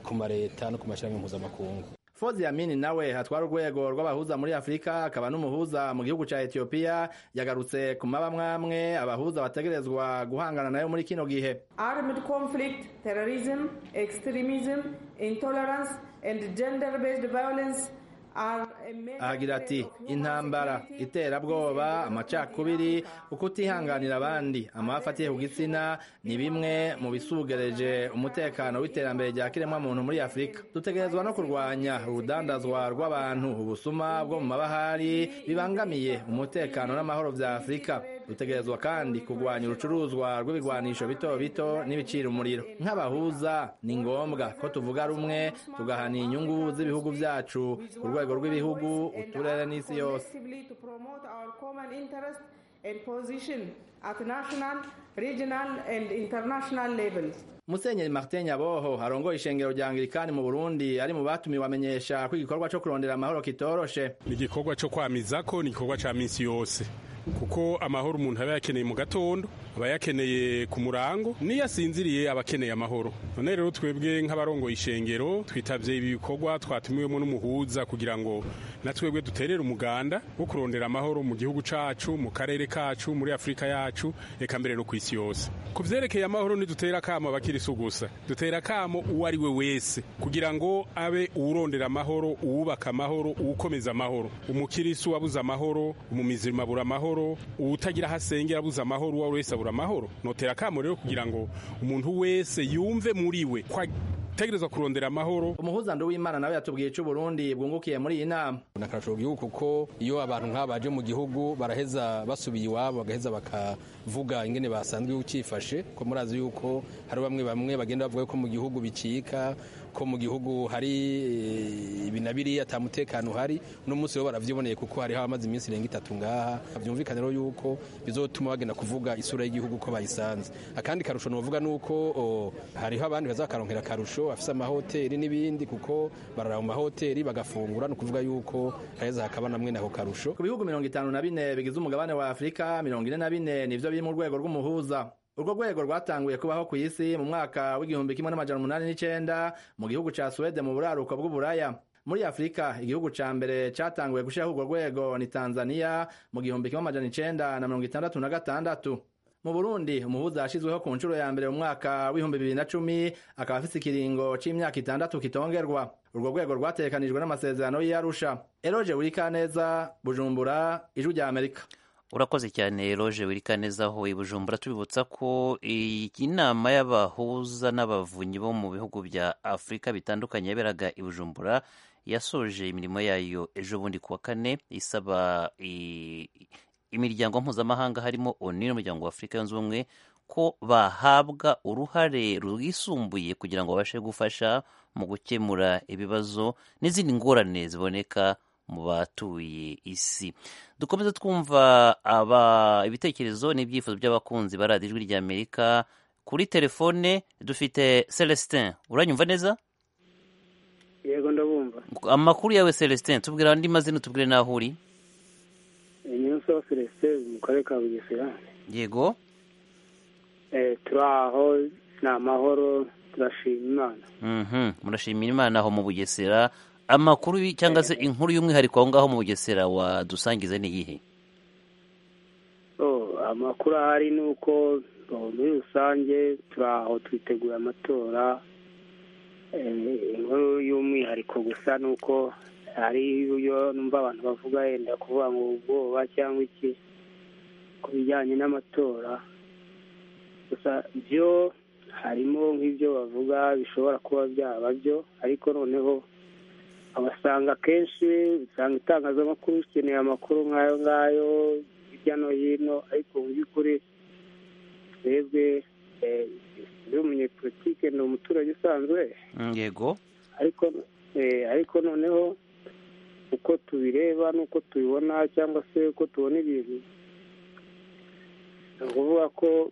ku mareta no ku mashirahamwe mpuzamakungu fozi yamini nawe atwara urwego rw'abahuza muri afurika akaba n'umuhuza mu gihugu cya etiyopiya yagarutse ku mabamwamwe abahuza bategerezwa guhangana nayo muri kino gihe armed conflict terrorism extremism intolerance and gender based violence ahagira ati intambara iterabwoba amacakubiri ukutihanganira abandi amafatiye ku gitsina ni bimwe mu bisugereje umutekano w'iterambere rya kiremwa muntu muri afurika dutegerezwa no kurwanya urudandazwa rw'abantu ubusuma bwo mu mabahari bibangamiye umutekano n'amahoro bya afurika dutegerezwa kandi kurwanya urucuruzwa rw'ibigwanisho bito bito n'ibicira umuriro nk'abahuza ni ngombwa ko tuvuga rumwe tugahana inyungu z'ibihugu byacu ku rwego rw'ibihugu uturere n'isi yose and position at national, regional and international levels. musenyeri martin nyaboho arongoye ishengero rya angirikani mu burundi ari mu batumiwe amenyesha ko igikorwa cyo kurondera amahoro kitoroshe ni igikorwa cyo kwamiza ko ni igikorwa cya minsi yose kuko amahoro umuntu aba yakeneye mu gatondo aba yakeneye ku murango n'iyo asinziriye aba akeneye amahoro none rero twebwe nk'abarongoye ishengero twitabye ibi bikorwa twatumiwemo n'umuhuza kugira ngo na twebwe duterere umuganda wo kurondera amahoro mu gihugu cacu mu karere kacu muri afurika yacu reka mbere no ku isi yose ku vyerekeye amahoro ntidutera akamo abakirisu gusa dutera akamo uwo ari we wese kugira ngo abe uwurondera amahoro uwubaka amahoro uwukomeza amahoro umukirisu abuze amahoro umumizima abura amahoro uwutagira aho asengera abuze amahoro uwo ari wese abura amahoro notera akamo rero kugira ngo umuntu wese yumve muri we tegerezwa kurondera amahoro umuhuzando w'imana nawe yatubwiye icyo uburundi bwungukiye muri iyi nama nakaracura igihugu kuko iyo abantu nk'aba baje mu gihugu baraheza basubiye iwabo bagaheza bakavuga ingene basanzwe ukifashe ko murazi yuko hari bamwe bamwe bagenda bavuga ko mu gihugu bicika ko mu gihugu hari ibi na biriya atamutekano uhari uno munsi rero barabyiboneye kuko hariho abamaze iminsi irenga itatu ngaha byumvikane rero yuko bizotuma bagenda kuvuga isura y'igihugu ko bayisanze akandi karusho ni uvuga ni uko hariho abandi bazakaronkera akarusho bafise amahoteli n'ibindi kuko barara mu mahoteli bagafungura ni ukuvuga yuko heza hakaba namwe nako karusho ku bihugu mirongo itanu na bine bigize umugabane wa afurika mirongo ine na bine nivyo biri mu rwego rw'umuhuza urwo rwego rwatanguye kubaho ku isi mu mwaka w'igihumbi kimwe n'amajana umunani n'icenda mu gihugu ca suwede mu buraruko bw'uburaya muri afurika igihugu ca mbere catanguye gushiraho urwo rwego ni tanzaniya mu gihumbi kimwe amajana icenda na mirongo itandatu na gatandatu mu burundi umuhuza yashyizweho ku nshuro ya mbere mu mwaka w'ibihumbi bibiri na cumi akaba afite ikiringo cy'imyaka itandatu kitongerwa urwo rwego rwatekanijwe n'amasezerano y'iyarusha eroge wirikaneza bujumbura ijwi rya amerika urakoze cyane eroge wirikaneza aho i bujumbura tubibutsa ko inama y'abahuza n'abavunyi bo mu bihugu bya afurika bitandukanye yaberaga i bujumbura yasoje imirimo yayo ejo bundi kuwa kane isaba imiryango mpuzamahanga harimo ONU n'umuryango wa Afurika yunze ubumwe ko bahabwa uruhare rwisumbuye kugira ngo babashe gufasha mu gukemura ibibazo n'izindi ngorane ziboneka mu batuye isi dukomeza twumva aba ibitekerezo n'ibyifuzo by'abakunzi ba radiyo ijwi rya amerika kuri telefone dufite celestin uranyumva neza yego ndabumva amakuru yawe celestin tubwira andi mazina tubwire n'aho uri nyirusaba celestin mu karere ka bugesera yego turi aho ni amahoro turashima imana murashimira imana aho mu bugesera amakuru cyangwa se inkuru y'umwihariko aho ngaho mu bugesera wadusangiza ni iyihe amakuru ahari ni uko muri rusange turi aho twitegura amatora inkuru y'umwihariko gusa ni uko hari uburyo numva abantu bavuga yenda kuvuga ngo ubwoba cyangwa iki ku bijyanye n'amatora gusa byo harimo nk'ibyo bavuga bishobora kuba byaba byo ariko noneho abasanga akenshi usanga itangazamakuru rikeneye amakuru nk'ayo ngayo hirya no hino ariko mu by'ukuri twebwe iyo umunyepolitike ni umuturage usanzwe yego ariko noneho uko tubireba n'uko tubibona cyangwa se uko tubona ibintu ni ukuvuga ko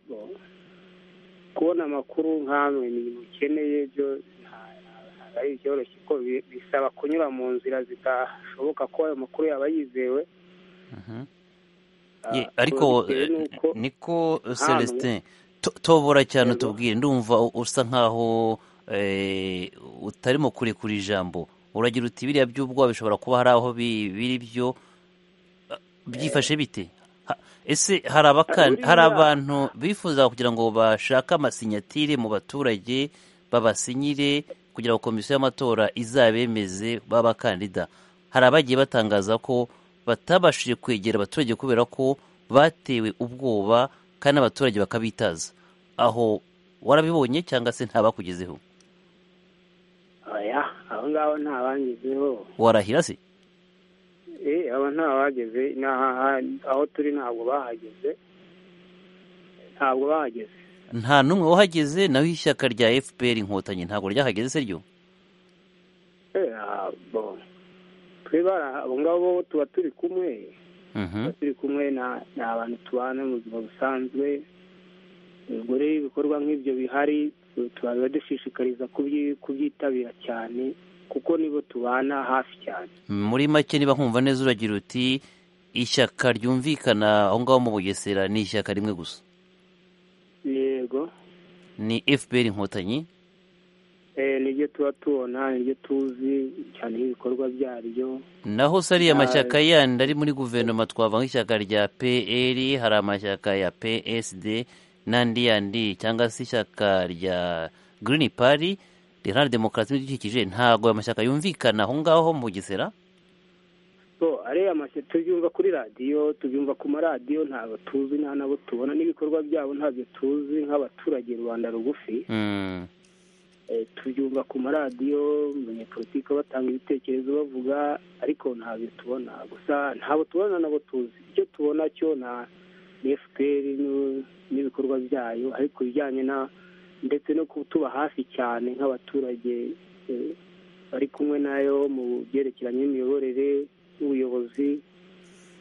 kubona amakuru nk'amwe ni ibintu ukeneye byo ari byoroshye ko bisaba kunyura mu nzira zidashoboka ko ayo makuru yaba yizewe ariko niko celestin tobora cyane utubwire ndumva usa nkaho utarimo kurekura ijambo uragira uti biriya by'ubwoba bishobora kuba hari aho biri byo byifashe bite ese hari abantu bifuza kugira ngo bashake amasinyatire mu baturage babasinyire kugira ngo komisiyo y'amatora izabemeze b'abakandida hari abagiye batangaza ko batabashije kwegera abaturage kubera ko batewe ubwoba kandi abaturage bakabitaza aho warabibonye cyangwa se ntabakugezeho oya aho ngaho nta bangezeho warahira se eh aba nta bageze aho turi ntabwo bahageze ntabwo bahageze nta n'umwe wahageze naho ishyaka rya fpr inkotanyi ntabwo ryahageze se ryo eh abo twibara abo ngabo tuba turi kumwe tuba turi kumwe ni abantu tubana mu buzima busanzwe ubwo rero ibikorwa nk'ibyo bihari tuba dushishikariza kubyitabira cyane kuko nibo tubana hafi cyane muri make niba nkumva neza uragira uti ishyaka ryumvikana aho ngaho mu bugesera ni ishyaka rimwe gusa yego ni fpr inkotanyi niryo tuba tubona niryo tuzi cyane ibikorwa byaryo naho se ariya mashyaka yandi ari muri guverinoma twavuga nk'ishyaka rya pl hari amashyaka ya psd n'andi yandi cyangwa se ishyaka rya girini pari riharanira demokarasi n'ibidukikije ntabwo ayo mashyaka yumvikana aho ngaho mu bugesera so ariya mashyaka tubyumva kuri radiyo tubyumva ku maradiyo ntabwo tuzi nta nabo tubona n'ibikorwa byabo ntabyo tuzi nk'abaturage rubanda rugufi tubyumva ku maradiyo umunyapolitike batanga ibitekerezo bavuga ariko ntabyo tubona gusa ntabwo tubona nabo tuzi icyo tubona cyo na fpr n'ibikorwa byayo ariko ibijyanye na ndetse no kutuba hafi cyane nk'abaturage bari kumwe nayo mu byerekeranye n'imiyoborere ubuyobozi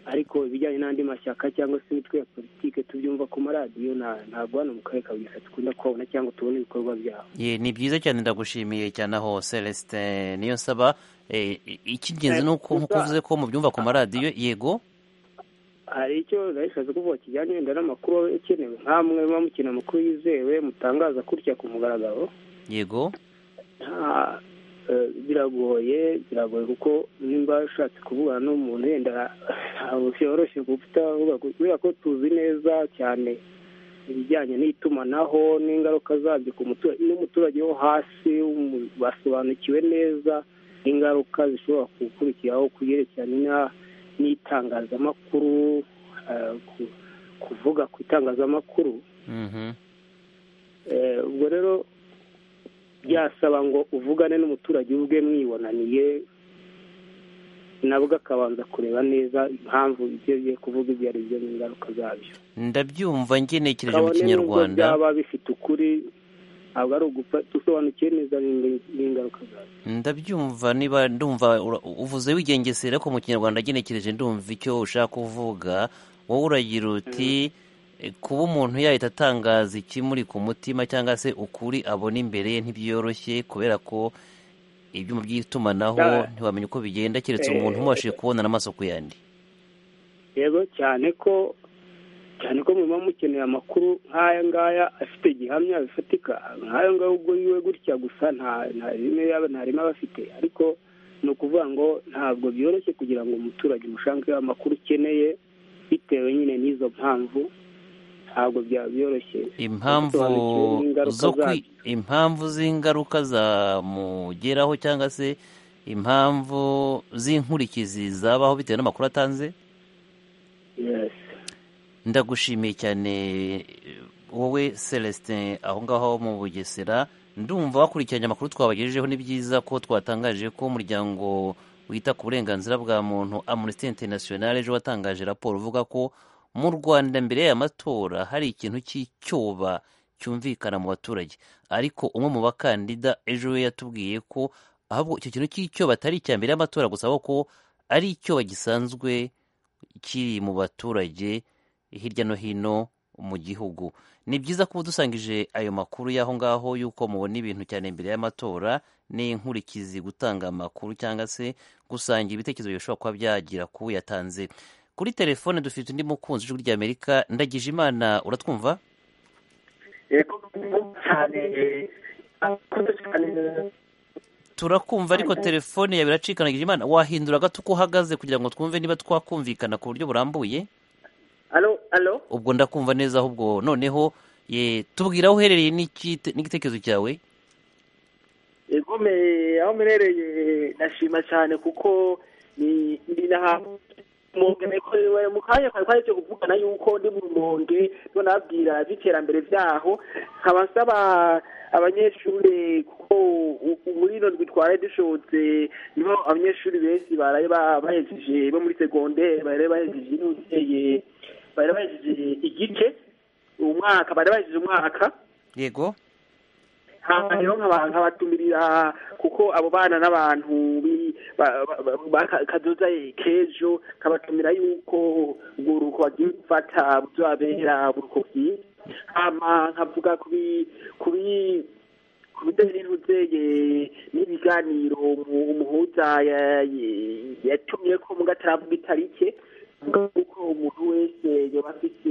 ariko ibijyanye n'andi mashyaka cyangwa se imitwe ya politiki tubyumva ku maradiyo ntabwo hano mu karere ka bugesera dukunda kubona cyangwa tubona ibikorwa byabo ni byiza cyane ndagushimiye cyane aho celestin niyo nsaba icy'ingenzi ni uko nk'uko uvuze ko mubyumva ku maradiyo yego hari icyo nayishatse kuvuga kijyanye wenda n'amakuru akenewe nk'amwe muba mukina amakuru yizewe mutangaza gutya ku mugaragaro yego biragoye biragoye kuko nimba ushatse kuvugana n'umuntu yenda ntabwo byoroshye kutavuga kubera ko tuzi neza cyane ibijyanye n'itumanaho n'ingaruka zabyo ku muturage n'umuturage wo hasi basobanukiwe neza ingaruka zishobora gukurikiraho ku byerekeranye n'itangazamakuru kuvuga ku itangazamakuru ubwo rero byasaba ngo uvugane n'umuturage ubwe mwibonaniye nabwo akabanza kureba neza impamvu ibyo agiye kuvuga ibyo ari byo n'ingaruka zabyo ndabyumva ngenekereje mu kinyarwanda byaba bifite ukuri ntabwo ari ugupfa dusobanukiwe neza n'ingaruka zabyo ndabyumva niba ndumva uvuze wigengesera ko mu kinyarwanda ngenekereje ndumva icyo ushaka kuvuga wowe uragira uti kuba umuntu yahita atangaza ikimuri ku mutima cyangwa se ukuri abona imbere ye ntibyoroshye kubera ko ibyuma by'itumanaho ntiwamenya uko bigenda keretse umuntu umubashije kubonana amaso ku yandi yego cyane ko cyane ko muba mukeneye amakuru nk'aya ngaya afite gihamya bifatika nk'ayo ngayo ubwo yiwe gutya gusa nta rimwe yaba nta rimwe aba afite ariko ni ukuvuga ngo ntabwo byoroshye kugira ngo umuturage umushangeho amakuru ukeneye bitewe nyine n'izo mpamvu ntabwo byaba byoroshye impamvu z'ingaruka zamugeraho cyangwa se impamvu z'inkurikizi zabaho bitewe n'amakuru atanze ndagushimiye cyane wowe celestin aho ngaho mu bugesera ndumva wakurikiranye amakuru twabagejejeho ni byiza ko twatangaje ko umuryango wita ku burenganzira bwa muntu amnesty international ejo watangaje raporo uvuga ko mu rwanda mbere y'amatora hari ikintu cy'icyoba cyumvikana mu baturage ariko umwe mu bakandida ejo we yatubwiye ko ahubwo icyo kintu cy'icyoba atari icya mbere y'amatora gusa ko ari icyoba gisanzwe kiri mu baturage hirya no hino mu gihugu ni byiza kuba dusangije ayo makuru y'aho ngaho y'uko mubona ibintu cyane mbere y'amatora n'inkurikizi gutanga amakuru cyangwa se gusangira ibitekerezo bishobora kuba byagira ku yatanze kuri telefone dufite undi mukunzi w'ijwi ry'amerika ndagije imana uratwumva turakumva ariko telefone yawe iracika ndagije imana wahindura gato uko uhagaze kugira ngo twumve niba twakumvikana ku buryo burambuye ubwo ndakumva neza ahubwo noneho tubwira aho uherereye n'igitekerezo cyawe aho mperereye nashima cyane kuko ni ni n'ahantu mu kanya kari kwari cyo kuvugana yuko ndi mu rumonge nababwira iby'iterambere byaho nkaba nsaba abanyeshuri kuko muri ino twitwara dushotse nibo abanyeshuri benshi baraye ba- bahejeje bo muri segonderi baraye bahejeje n'ubuteye bari bahejeje igice umwaka bari bahejeje umwaka yego hanyuma rero nkaba- nkabatumirira kuko abo bana n'abantu bi- ba- ba- ba- ba- kazoza k'ejo nkabatumira yuko ubwo uruhuko bagiye gufata buzabera uruhuko bwiza hama nkavuga ku bi- ku bi- ku bijyanye n'ubuzeye n'ibiganiro umu- umuhuza ya- ya- yatumye ko mu gataravuga itarike avuga yuko umuntu wese yaba afite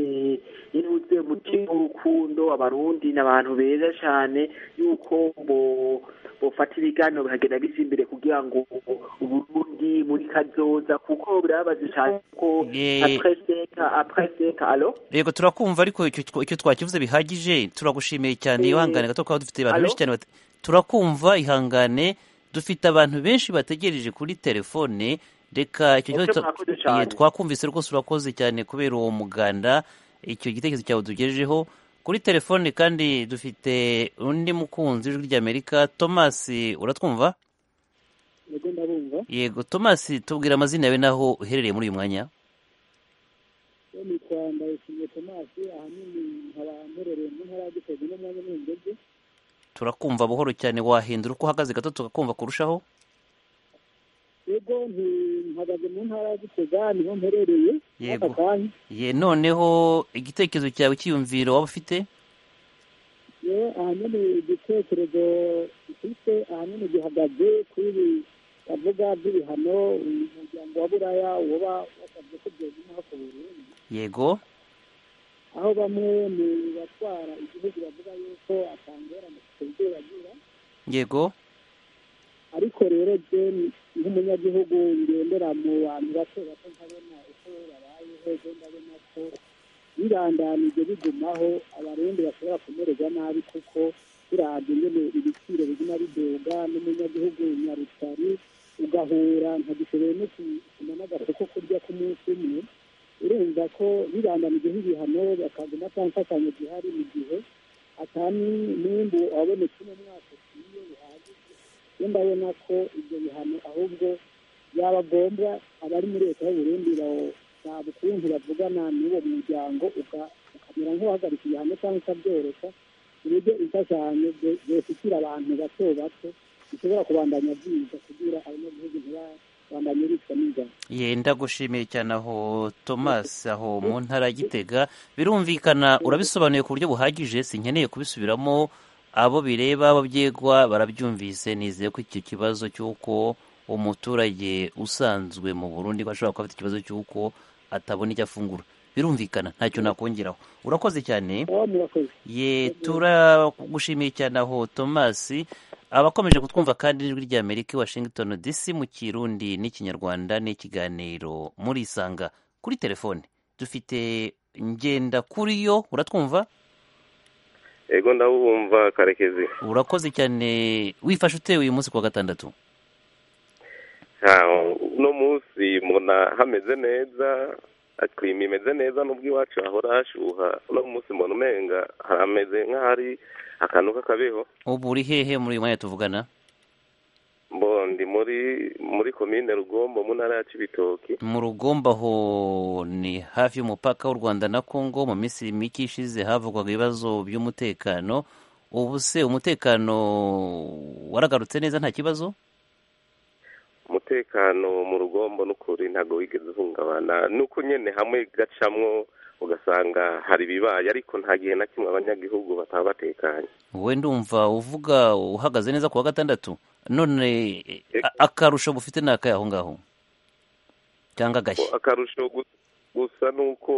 inuze mutima w'urukundo abarundi ni abantu beza cyane yuko bo- bofata ibiganiro bikagenda bijya imbere kugira ngo uburundi muri kazoza kuko birababaje cyane ko apreseka apreseka alo yego turakumva ariko icyo twa- icyo twakivuze bihagije turagushimiye cyane ihangane gato kuko dufite abantu Alo? benshi cyane bate- turakumva ihangane dufite abantu benshi bategereje kuri telefone reka icyo kibazo Ese twa- mwakoze cyane. Ye, twakumvise rwose urakoze cyane kubera uwo muganda icyo gitekerezo cyawe tugejejeho kuri telefone kandi dufite undi mukunzi w'ijwi ry'amerika thomas uratwumva nibwo ndabumva yego thomas tubwira amazina yawe n'aho uherereye muri uyu mwanya yo nitwa ndayishimiye tomasi ahanini nkaba mperereye mu ntara ya gitega no mu mwanya w'umugezi turakumva buhoro cyane wahindura uko uhagaze gato tukakumva kurushaho yego nti- mpagaze mu ntara ya gitega niho mperereye Yego. aka kanya ye noneho igitekerezo cyawe cyiyumviro waba ufite ye ahanini igitekerezo mfite ahanini gihagaze kuri bavuga by'ibihano umuryango wa buraya uba wasabye ko byaguma ku burundi yego aho bamwe mu batwara igihugu bavuga yuko atangorane kubyo bagira yego ariko rero je nk'umunyagihugu ngendera mu bantu bato bato nkabona uko babayeho je ndabona ko birandanije bigumaho abarundi bashobora kumererwa nabi kuko biravye ingene ibiciro biguma bidoga n'umunyagihugu nyarutari ugahura ntagishoboye no kusuma n'agafu ko kurya ku munsi umwe urumva ko birandanije ibihano bakaguma ata mfashanyo zihari mu gihe atani nimbu wabonetse uno mwaka ukwiye uhagije yo ndabona ko ibyo bihano ahubwo byabagomba abari muri leta y'uburundi basaba ukuntu bavugana n'uwo muryango uka- ukamera nk'uhagarika ibihano cyangwa ukabyoroshya ku buryo imfashanyo byo- byoshyikira abantu bato bato bishobora kubandanya byiza kugira abanyagihugu ntibabandanye bicwa n'inzara ye ndagushimiye cyane aho thomas aho mu ntara ya gitega birumvikana urabisobanuye ku buryo buhagije sinkeneye kubisubiramo abo bireba abo byegwa barabyumvise nizeye ko icyo kibazo cy'uko umuturage usanzwe mu burundi ko ashobora kuba afite ikibazo cy'uko atabona icyo afungura birumvikana ntacyo nakongeraho urakoze cyane aho murakoze ye turagushimiye cyane aho thomas abakomeje kutwumva kandi n'ijwi rya amerika i washington dc mu kirundi n'ikinyarwanda n'ikiganiro muri isanga kuri telefone dufite ngenda kuri yo uratwumva ego ndabumva karekezi urakoze cyane wifashe utewe uyu munsi kuwa gatandatu Ah, uno munsi mbona hameze neza aklima imeze neza nubwo iwacu hahora hashuha uno munsi mbona umenga hameze nk'ahari akantu k'akabeho ubu uri hehe muri uyu mwanya tuvugana mbo ndi muri muri komine rugombo mu ntara ya cibitoki mu rugomba ho ni hafi y'umupaka w'u rwanda na congo mu minsi mike ishize havugwaga ibibazo by'umutekano ubu se umutekano waragarutse neza nta kibazo umutekano mu rugombo n'ukuri ntabwo wigeze uhungabana nuko nyene hamwe gacamwo ugasanga hari ibibaye ariko nta gihe na kimwe abanyagihugu bataba batekanye wowe ndumva uvuga uhagaze neza ku wa gatandatu none a- akarusho bufite ni akahe aho ngaho cyangwa agashya akarusho gu- gusa nuko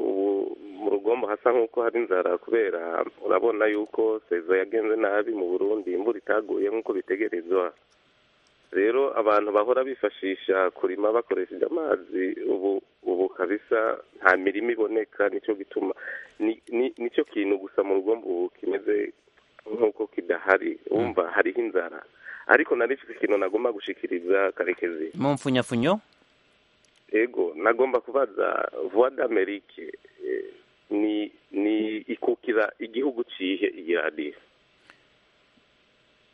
ubu mu rugombo hasa nkuko hari inzara kubera urabona yuko seza yagenze nabi mu burundi imvura itaguye nkuko bitegerezwa rero abantu bahora bifashisha kurima bakoresheje amazi ubu ubu kabisa nta mirima iboneka nicyo gituma ni- ni- nicyo kintu gusa mu rugombo ubu kimeze nkuko kidahari wumva hariho inzara ariko nari mfite ikintu nagomba gushikiriza karekezi mu mfunyafunyo ego nagomba kubaza vuba d'amerike ni ni ikukira igihugu cihe iyi radiyo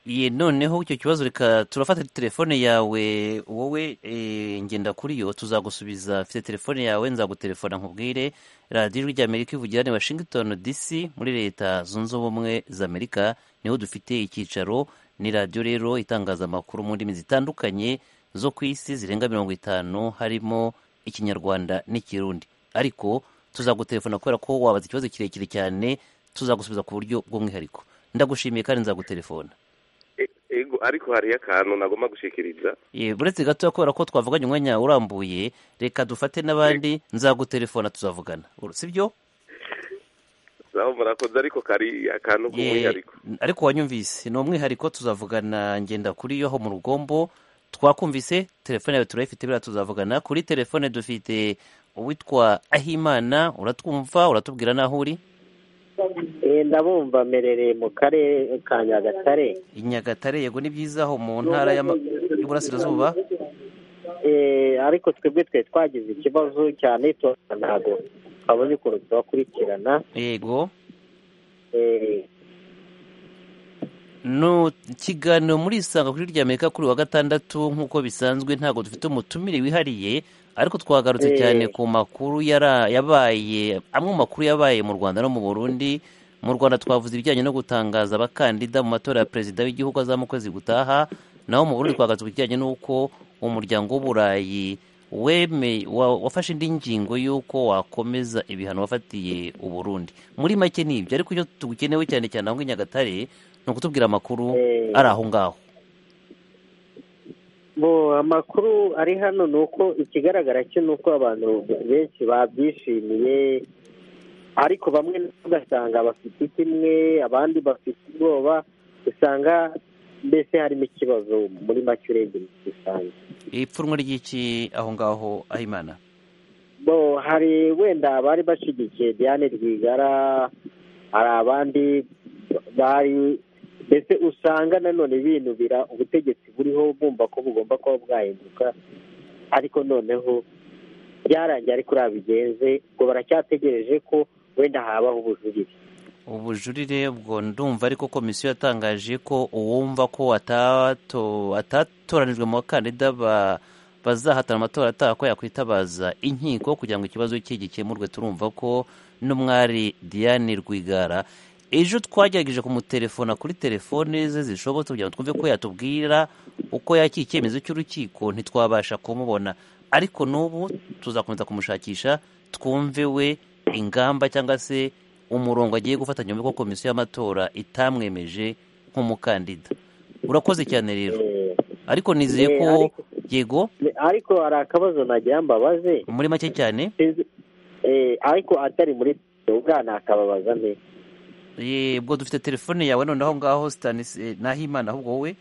ye noneho icyo kibazo reka turafata telefone yawe wowe eh, ngenda kuri yo tuzagusubiza afite telefone yawe nzagutelefona nkubwire radiyo ijwi ry'amerika ivugira ni washington dc muri leta zunze ubumwe z'amerika niho dufite icyicaro ni radiyo rero itangaza amakuru mu ndimi zitandukanye zo ku isi zirenga mirongo itanu harimo ikinyarwanda n'ikirundi ariko tuzagutelefona kubera ko wabaza ikibazo kirekire cyane tuzagusubiza ku buryo bw'umwihariko ndagushimiye kandi nzagutelefona ego ariko hariyo akantu nagomba gushikiriza Eh, buretse gato kubera ko twavuganye umwanya urambuye reka dufate n'abandi nzagutelefona tuzavugana Uru- sibyo zaho murakoze ariko kari akantu k'umwihariko N- ariko wanyumvise ni umwihariko tuzavugana ngenda kuri yo aho mu rugombo twakumvise telefone yawe turayifite biriya tuzavugana kuri telefone dufite uwitwa ahimana uratwumva uratubwira n'aho uri Eh, ndabumva mperereye mu karere ka nyagatare i nyagatare yego ni byiza aho mu ntara y'ama- y'uburasirazuba Eh, ariko twebwe twari twagize ikibazo cya netiwaka ntabwo twabonye ukuntu tubakurikirana yego Eh, no ikiganiro muri isanga kuri rya amerika kuri wa gatandatu nk'uko bisanzwe ntabwo dufite umutumire wihariye ariko Eh. twagarutse cyane ku makuru yara- yabaye amwe mu makuru yabaye mu rwanda no mu burundi mu rwanda twavuze ibijyanye no gutangaza abakandida mu matora ya perezida w'igihugu aza mu kwezi gutaha naho mu burundi twagarutse ku kijyanye n'uko umuryango w'uburayi weme wa- wafashe indi ngingo y'uko wakomeza ibihano wafatiye uburundi muri make ni ibyo ariko icyo tugukenewe cyane cyane aho i nyagatare ni ukutubwira amakuru ari aho ngaho bo amakuru ari hano ni uko ikigaragara cyo ni uko abantu benshi babyishimiye ariko bamwe ugasanga bafite kimwe abandi bafite ubwoba usanga mbese harimo ikibazo muri make urebye muri rusange ipfunwe ry'iki aho ngaho aho imana bo hari wenda abari bashyigikiye diane rwigara hari abandi bari mbese usanga nanone binubira ubutegetsi buriho bumva ko bugomba kuba bwahinduka ariko noneho byarangiye ariko urabigenze ngo baracyategereje ko wenda habaho ubujurire ubujurire ubwo ndumva ariko komisiyo yatangaje ko uwumva ko atato- atatoranijwe mu bakandida ba- bazahatana amatora ataha ko yakwitabaza inkiko kugira ngo ikibazo cye gikemurwe turumva ko n'umwari diane rwigara ejo twagerageje kumutelefona kuri telefone ze zishobotse kugira ngo twumve ko yatubwira uko yakiye icyemezo cy'urukiko ntitwabasha kumubona ariko n'ubu tuzakomeza kumushakisha twumve we ingamba cyangwa se umurongo agiye gufata nyuma y'uko komisiyo y'amatora itamwemeje nk'umukandida urakoze cyane rero ariko nizeye Eh, ko ariko- yego ariko hari akabazo nagira mbabaze muri make cyane Eh, ariko atari muri ubwana akababaza neza Ye, ubwo dufite telefone yawe noneho aho ngaho Stanis- eh, nahimana ahubwo wowe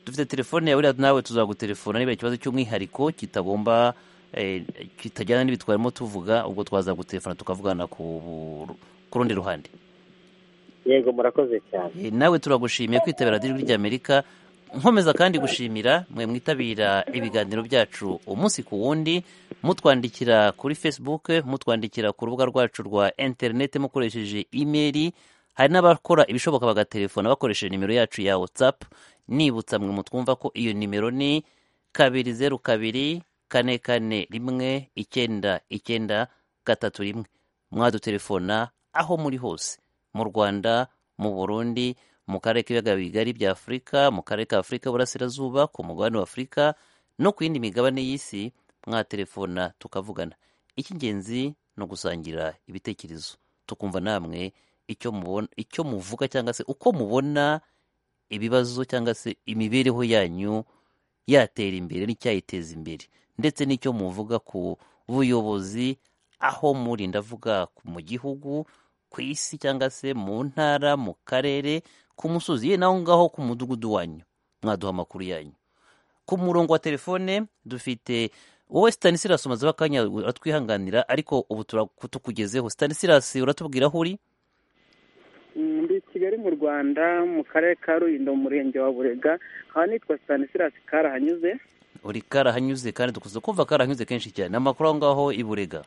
dufite telefone yawe rero nawe tuzagutelefona niba ikibazo cy'umwihariko kitagomba eh, kitajyana n'ibitwarimo tuvuga ubwo twazagutelefona tukavugana ku bu- ku rundi ruhande yego murakoze cyane Eh, nawe turagushimiye kwitabira radiyo ijwi ry'amerika nkomeza kandi gushimira mwe mwitabira ibiganiro byacu umunsi ku wundi mutwandikira kuri facebook mutwandikira ku rubuga rwacu rwa interineti mukoresheje imeri hari n'abakora ibishoboka bagatelefona bakoresheje nimero yacu ya whatsapp nibutsa mwe mutwumva ko iyo nimero ni kabiri zeru kabiri kane kane rimwe icyenda icyenda gatatu rimwe mwadutelefona aho muri hose mu rwanda mu burundi mu karere k'ibiyaga bigari bya afurika mu karere ka afurika y'uburasirazuba ku mugabane wa afurika no ku yindi migabane y'isi mwatelefona tukavugana icy'ingenzi ni ugusangira ibitekerezo tukumva namwe icyo mubona icyo muvuga cyangwa se uko mubona ibibazo cyangwa se imibereho yanyu yatera imbere n'icyayiteza imbere ndetse n'icyo muvuga ku buyobozi aho muri ndavuga ku- mu gihugu ku isi cyangwa se mu ntara mu karere ku musozi ye naho ngaho ku mudugudu wanyu mwaduha amakuru yanyu ku murongo wa telefone dufite wowe stanislas umaze akanya uratwihanganira ariko ubu tura- tukugezeho stanislas uratubwira aho uri ndi kigali mu rwanda mu karere ka rulindo mu murenge wa burega aha nitwa stanislas karahanyuze uri karahanyuze kandi dukunze kumva karahanyuze kenshi cyane amakuru aho ngaho i burega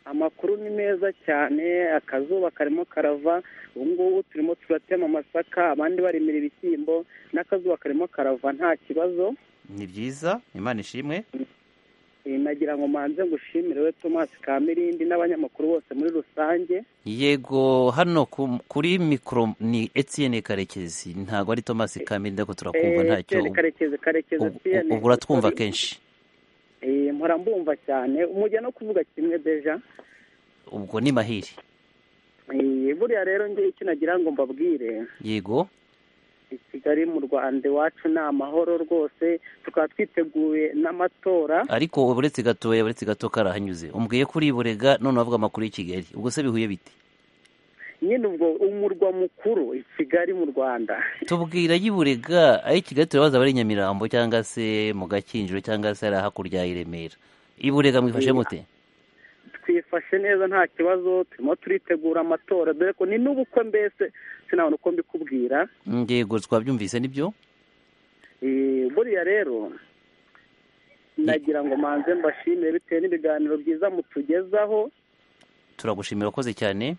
amakuru ni meza cyane akazuba karimo karava ubu ngubu turimo turatema amasaka abandi barimira ibishyimbo n'akazuba karimo karava nta kibazo ni byiza imana ishimwe nagira ngo manze ngushimire we tomasi kamirindi n'abanyamakuru bose muri rusange yego hano ku- kuri mikoro ni etiyene karekezi ntabwo ari tomasi kamirindi ariko turakumva ntacyo Eh, karekezi karekezi ubu- Etienne. ubu uratwumva kenshi Eh, mpora mbumva cyane umujya no kuvuga kimwe deja ubwo ni mahiri Eh, buriya rero ngewe icyo nagira ngo mbabwire yego i kigali mu rwanda iwacu ni amahoro rwose tukaba twiteguye n'amatora ariko uretse gatoya uretse gato karahanyuze umbwiye ko uri i burega none wavuga amakuru y'i kigali ubwo se bihuye bite nyine ubwo umurwa mukuru i kigali mu rwanda tubwira y'i burega aho i kigali turabaza abari i nyamirambo cyangwa se mu gakinjiro cyangwa se ari hakurya i remera i burega mwifashe mute twifashe neza nta kibazo turimo turitegura amatora dore ko ni n'ubukwe mbese sinabona uko mbikubwira yego twabyumvise nibyo Eh, buriya rero nagira ngo manze mbashimire bitewe n'ibiganiro byiza mutugezaho turagushimira wakoze cyane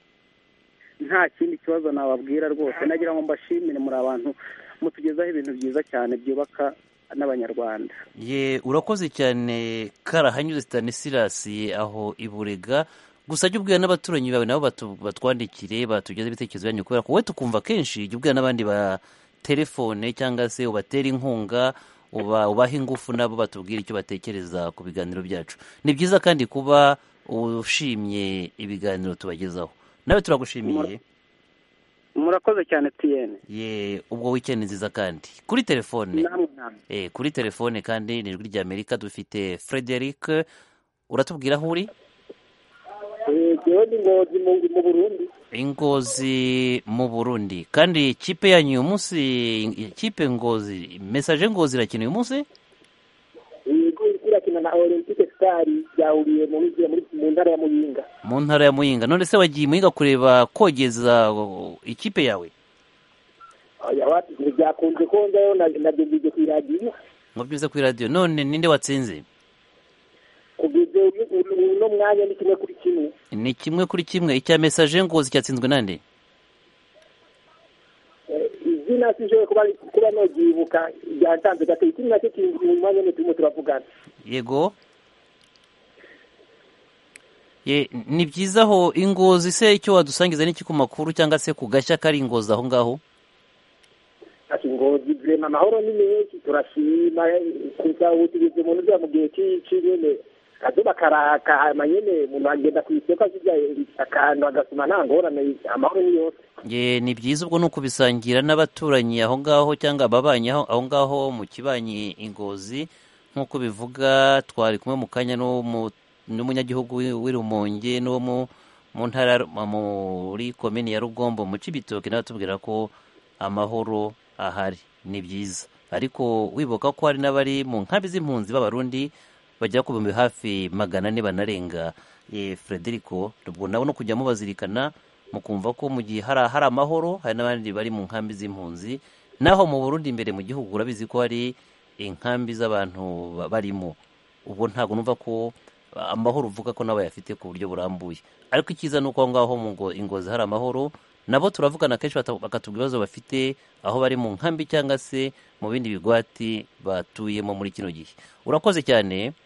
nta kindi kibazo nababwira rwose nagira ngo mbashimire muri abantu mutugezaho ibintu byiza cyane byubaka n'abanyarwanda ye urakoze cyane karahanyuze sitanisirasi aho i burega gusa jya ubwira n'abaturanyi bawe nabo batu- batwandikire batugeze ibitekerezo byanyu kubera ko we tukumva kenshi jya ubwira n'abandi ba telefone cyangwa se ubatera inkunga uba ubaha ingufu nabo batubwira icyo batekereza ku biganiro byacu ni byiza kandi kuba ushimye ibiganiro tubagezaho nawe turagushimiye murakoze cyane tiyene ye ubwo weekend nziza kandi kuri telefone namwe namwe Eh, kuri telefone kandi ni ijwi ry'amerika dufite frederic uratubwira aho uri rero ni ngombwa mu- mu burundi ingozi mu burundi kandi ikipe yanyu uyu munsi ikipe ngozi mesaje ngozi irakina uyu munsi yego iriko irakina na olympique star yahuriye mu bigira muri mu ntara ya muyinga mu ntara ya muyinga none se wagiye muyinga kureba kogeza uh, ikipe yawe Oya, watu, byakunze ko njyayo na- nabyo mbije ku iradiyo ngo byuze kuri radiyo none ninde watsinze kugeza ubu- ubu- uno mwanya ni kimwe kuri kimwe ni kimwe kuri kimwe icya mesaje ngozi cyatsinzwe nande Eh, izina sinshobora kuba kuba nogyibuka ryantanze gato ikindi nacyo kiri mu mwanya nyene turimo turavugana yego ye ni byiza aho ingozi se icyo wadusangiza n'iki ku makuru cyangwa se ku gashya kari ingozi aho ngaho ati ngozi vrema amahoro ni menshi turashima kuzawutugeze umuntu uja mu gihe ci- c'inyene akazuba karaka hama nyene umuntu agenda kw'isoko asirya akantu agasuma nta ngorane amahoro ni yose ye ni byiza ubwo ni ukubisangira n'abaturanyi aho ngaho cyangwa ababanyi aho aho ngaho mu kibanyi ingozi nk'uko bivuga twari kumwe mu kanya n'uwo mu- n'umunyagihugu w'i- w'i rumonge n'uwo mu- mu ntara ya Ru- muri komini ya rugombo mu cibitoke nawe atubwira ko amahoro ahari ni byiza ariko wibuka ko hari n'abari mu nkambi z'impunzi b'abarundi bagera ku bihumbi hafi magana ane banarenga eh, frederico ubwo nabo no kujya mubazirikana mukumva ko mu gihe hari hari amahoro hari n'abandi bari mu nkambi z'impunzi naho mu burundi imbere mu gihugu urabizi ko hari inkambi z'abantu ba- barimo ubwo ntabwo numva ko ah, amahoro uvuga ko nabo bayafite ku buryo burambuye ariko icyiza ni uko aho ngaho mu ngo- ingozi hari amahoro nabo turavugana kenshi bata- bakatubwira ibibazo bafite aho bari mu nkambi cyangwa se mu bindi bigwati batuyemo muri kino gihe urakoze cyane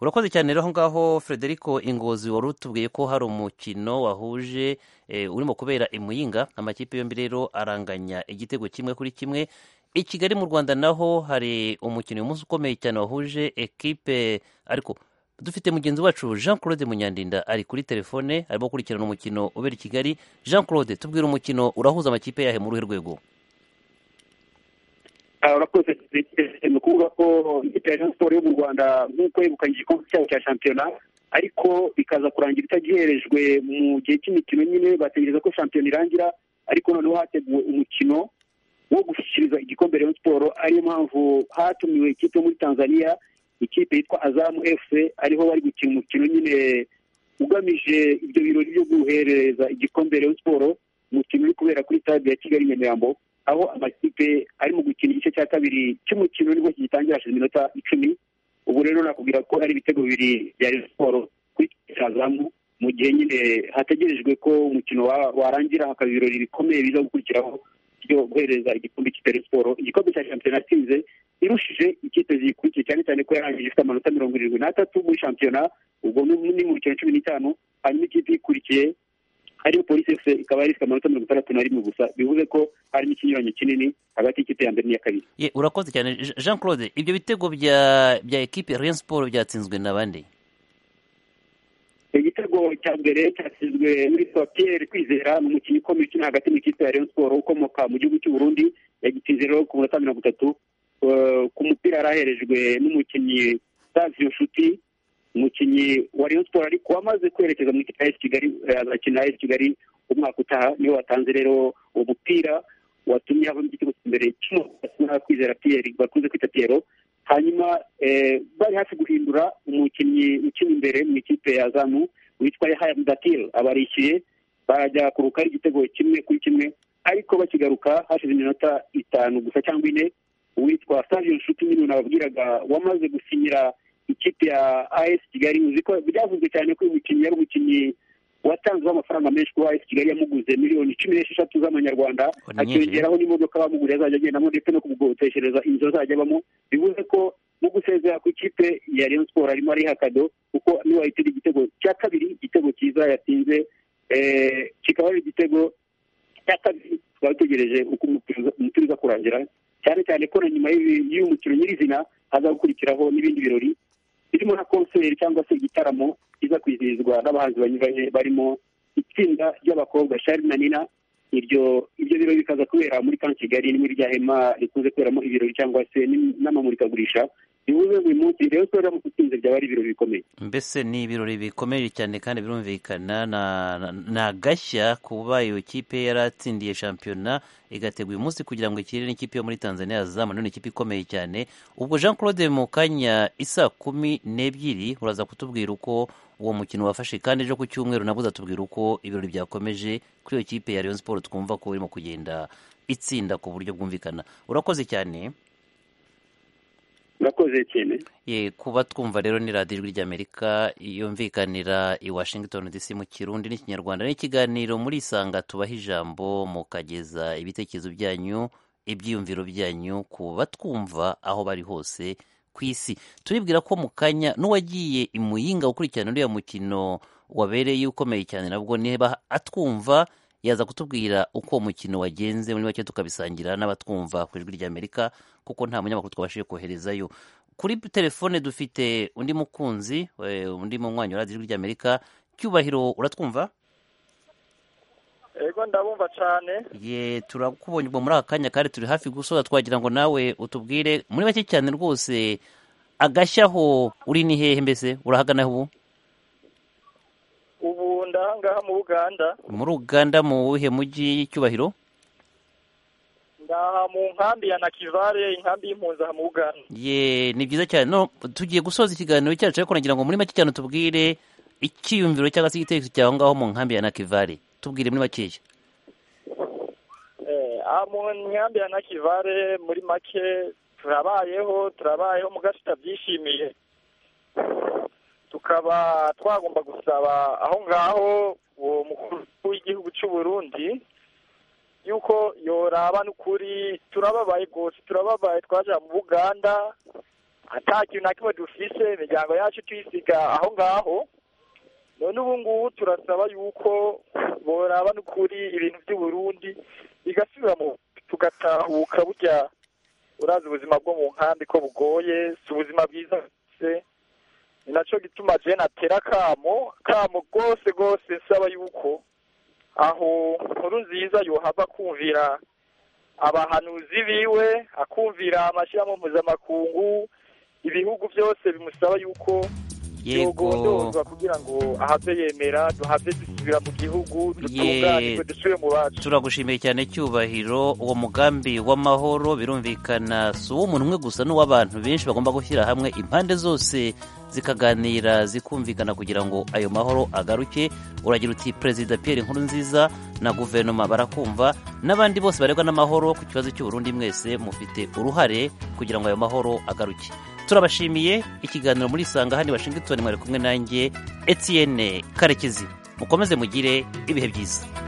urakoze cyane rero aho ngaho frederico ingozi wari utubwiye ko hari umukino wahuje eh, urimo kubera i muyinga amakipe yombi rero aranganya igitego kimwe kuri kimwe i kigali mu rwanda naho hari umukino uyu munsi ukomeye cyane wahuje ekipe ariko dufite mugenzi wacu jean claude munyandinda ari kuri telefone arimo gukurikirana umukino ubera i kigali jean claude tubwire umukino urahuza amakipe yahe mu ruhe rwego Ah, urakoze ni ukuvuga ko ikipe ya Rayon Sport yo mu Rwanda nk'uko yegukanye igikombe cyabo cya shampiyona ariko ikaza kurangira itagiherejwe mu gihe cy'imikino nyine bategereza ko shampiyona irangira ariko noneho hateguwe umukino wo gushyikiriza igikombe Rayon Sport ariyo mpamvu hatumiwe ikipe yo muri Tanzania ikipe yitwa Azamu FC ariho bari gukina umukino nyine ugamije ibyo birori byo guhereza igikombe Rayon Sport umukino uri kubera kuri stade ya Kigali Nyamirambo aho amakipe ari mu gukina igice cya kabiri cy'umukino nibwo kigitangira hashize iminota icumi ubu rero nakubwira ko ari ibitego bibiri bya Rayon siporo kuri cyazamu mu gihe nyine hategerejwe ko umukino wa- warangira hakaba ibirori bikomeye biza gukurikiraho byo guhereza igikombe cyitari siporo igikombe cya shampiyona yatsinze irushije ikipe ziyikurikiye cyane cyane ko yarangije ifite amanota mirongo irindwi n'atatu muri shampiyona ubwo ni ni mu bikino cumi n'itanu hanyuma ikipe ikurikiye ariyo polisi efuse ikaba yari ifite amanota mirongo itandatu na rimwe gusa bivuze ko harimo ikinyuranyo kinini hagati y'ikipe ya mbere n'iya kabiri Ye, urakoze cyane Je- jean claude ibyo bitego bya bya ekipe ya rayon siporo byatsinzwe na bande igitego cya mbere cyasizwe muri Pierre kwizera ni umukinnyi ukomeye ukina hagati mu ikipe ya Rayon Sports ukomoka mu gihugu cy'u Burundi yagitinze rero ku munota mirongo itatu Eh, ku mupira yaraherejwe n'umukinnyi Savio Nshuti umukinnyi wa Rayon Sports ariko wamaze kwerekeza mu ikipe ya AS Kigali eh, azakina AS Kigali umwaka utaha niwe watanze rero uwo mupira watumye havamo igitego imbere cy'umukinnyi kwizera Pierre bakunze kwita Pierrot hanyuma eh, bari hafi guhindura umukinnyi ukina imbere mu ikipe ya zamu witwa yahaya mudatil abarishyuye barajya kuruka ari igitego kimwe kuri kimwe ariko bakigaruka hashize iminota itanu gusa cyangwa ine uwitwa savio nshuti nyine nababwiraga wamaze gusinyira ikipe ya as kigali uzi ko byavuzwe cyane ko uyu mukinnyi yari umukinnyi watanzweho amafaranga menshi kuba as kigali yamuguze miliyoni cumi n'esheshatu z'amanyarwanda ni nyinshi. akiyongeraho n'imodoka bamuguriye azajya agendamo ndetse no kumugoteshereza inzu azajya abamo bivuze ko mu gusezera ku ikipe ya Rayon Sports arimo ariha kado kuko niwe wahitira igitego cya kabiri igitego cyiza yatsinze eh, kikaba ari igitego cya kabiri tukaba dutegereje uko umupira umupira uza kurangira cyane cyane ko na nyuma y'ibi- y'uyu mukino nyirizina haza gukurikiraho n'ibindi birori birimo na konseri cyangwa se igitaramo kiza kwizihizwa n'abahanzi banyuranye barimo itsinda ry'abakobwa shari na nina iryo ibyo birori bikaza kubera muri kan kigali ni muri rya hema rikunze kuberamo ibirori cyangwa se n'im- n'amamurikagurisha bivuze ngo uyu munsi rero ko mu gutinze byaba ari ibirori bikomeye mbese ni ibirori bikomeye cyane kandi birumvikana na- na- ni agashya kuba iyo kipe yaratsindiye shampiyona igategura uyu munsi kugira ngo ikirire n'ikipe yo muri tanzania yazamu none ikipe ikomeye cyane ubwo jean claude mu kanya isa kumi n'ebyiri uraza kutubwira uko uwo mukino wafashe kandi ejo ku cyumweru nabwo uzatubwira uko ibirori byakomeje kuri iyo kipe ya rayon siporo twumva ko irimo kugenda itsinda ku buryo bwumvikana urakoze cyane murakoze cyane Ye, kuba twumva rero ni radiyo ijwi ry'amerika yumvikanira i washington dc mu kirundi n'ikinyarwanda n'ikiganiro muri isanga tubaha ijambo mukageza ibitekerezo byanyu ibyiyumviro byanyu ku batwumva aho bari hose ku isi turibwira ko mu kanya n'uwagiye i muyinga gukurikirana uriya mukino wabereye ukomeye cyane nabwo niba atwumva yaza kutubwira uko uwo mukino wagenze muri make tukabisangira n'abatwumva ku ijwi ry'amerika kuko nta munyamakuru twabashije koherezayo kuri telefone dufite undi mukunzi eh, undi munywanyi wa radiyo ijwi ry'amerika cyubahiro uratwumva ego ndabumva cyane ye turakubonye ubwo muri aka kanya kandi turi hafi gusoza twagira ngo nawe utubwire muri make cyane rwose agashyaho uri ni hehe mbese urahagana ubu ubu ndahangaha mu buganda muri uganda mu wuhe mujyi cyubahiro ngaha mu nkambi ya nakivare inkambi y'impunzi aha mu buganda ye ni byiza cyane no tugiye gusoza ikiganiro cyacu ariko nagira ngo muri make cyane tubwire icyiyumviro cyangwa se igitekerezo cyawe ngaho mu nkambi ya nakivare tubwire muri makeya Eh, aha mu nkambi ya nakivare muri make turabayeho turabayeho mu gace tutabyishimiye tukaba twagomba gusaba aho ngaho uwo mukuru w'igihugu cy'u Burundi yuko yoraba n'ukuri turababaye rwose turababaye twaje aha mu buganda nta kintu na kimwe dufise imiryango yacu tuyisiga aho ngaho none ubu ngubu turasaba yuko boraba n'ukuri ibintu by'i Burundi bigasubira mu tugatahuka burya urazi ubuzima bwo mu nkambi ko bugoye si ubuzima bwiza se ni nacyo gituma jene atera akamo akamo rwose rwose nsaba yuko aho nkuru nziza yohava kumvira abahanuzi biwe akumvira amashyirahamwe mpuzamakungu ibihugu byose bimusaba yuko yego yogondozwa kugira ngo ahave yemera duhave dusubira mu gihugu dutunganirwe dusubire mu bacu turagushimiye cyane cyubahiro uwo mugambi w'amahoro birumvikana si uw'umuntu umwe gusa n'uw'abantu benshi bagomba gushyira hamwe impande zose zikaganira zikumvikana kugira ngo ayo mahoro agaruke uragira uti perezida Pierre Nkurunziza na guverinoma barakumva n'abandi bose barebwa n'amahoro ku kibazo cy'uburundi mwese mufite uruhare kugira ngo ayo mahoro agaruke turabashimiye ikiganiro muri isanga hano i washington mwari kumwe nanjye etienne karekezi mukomeze mugire ibihe byiza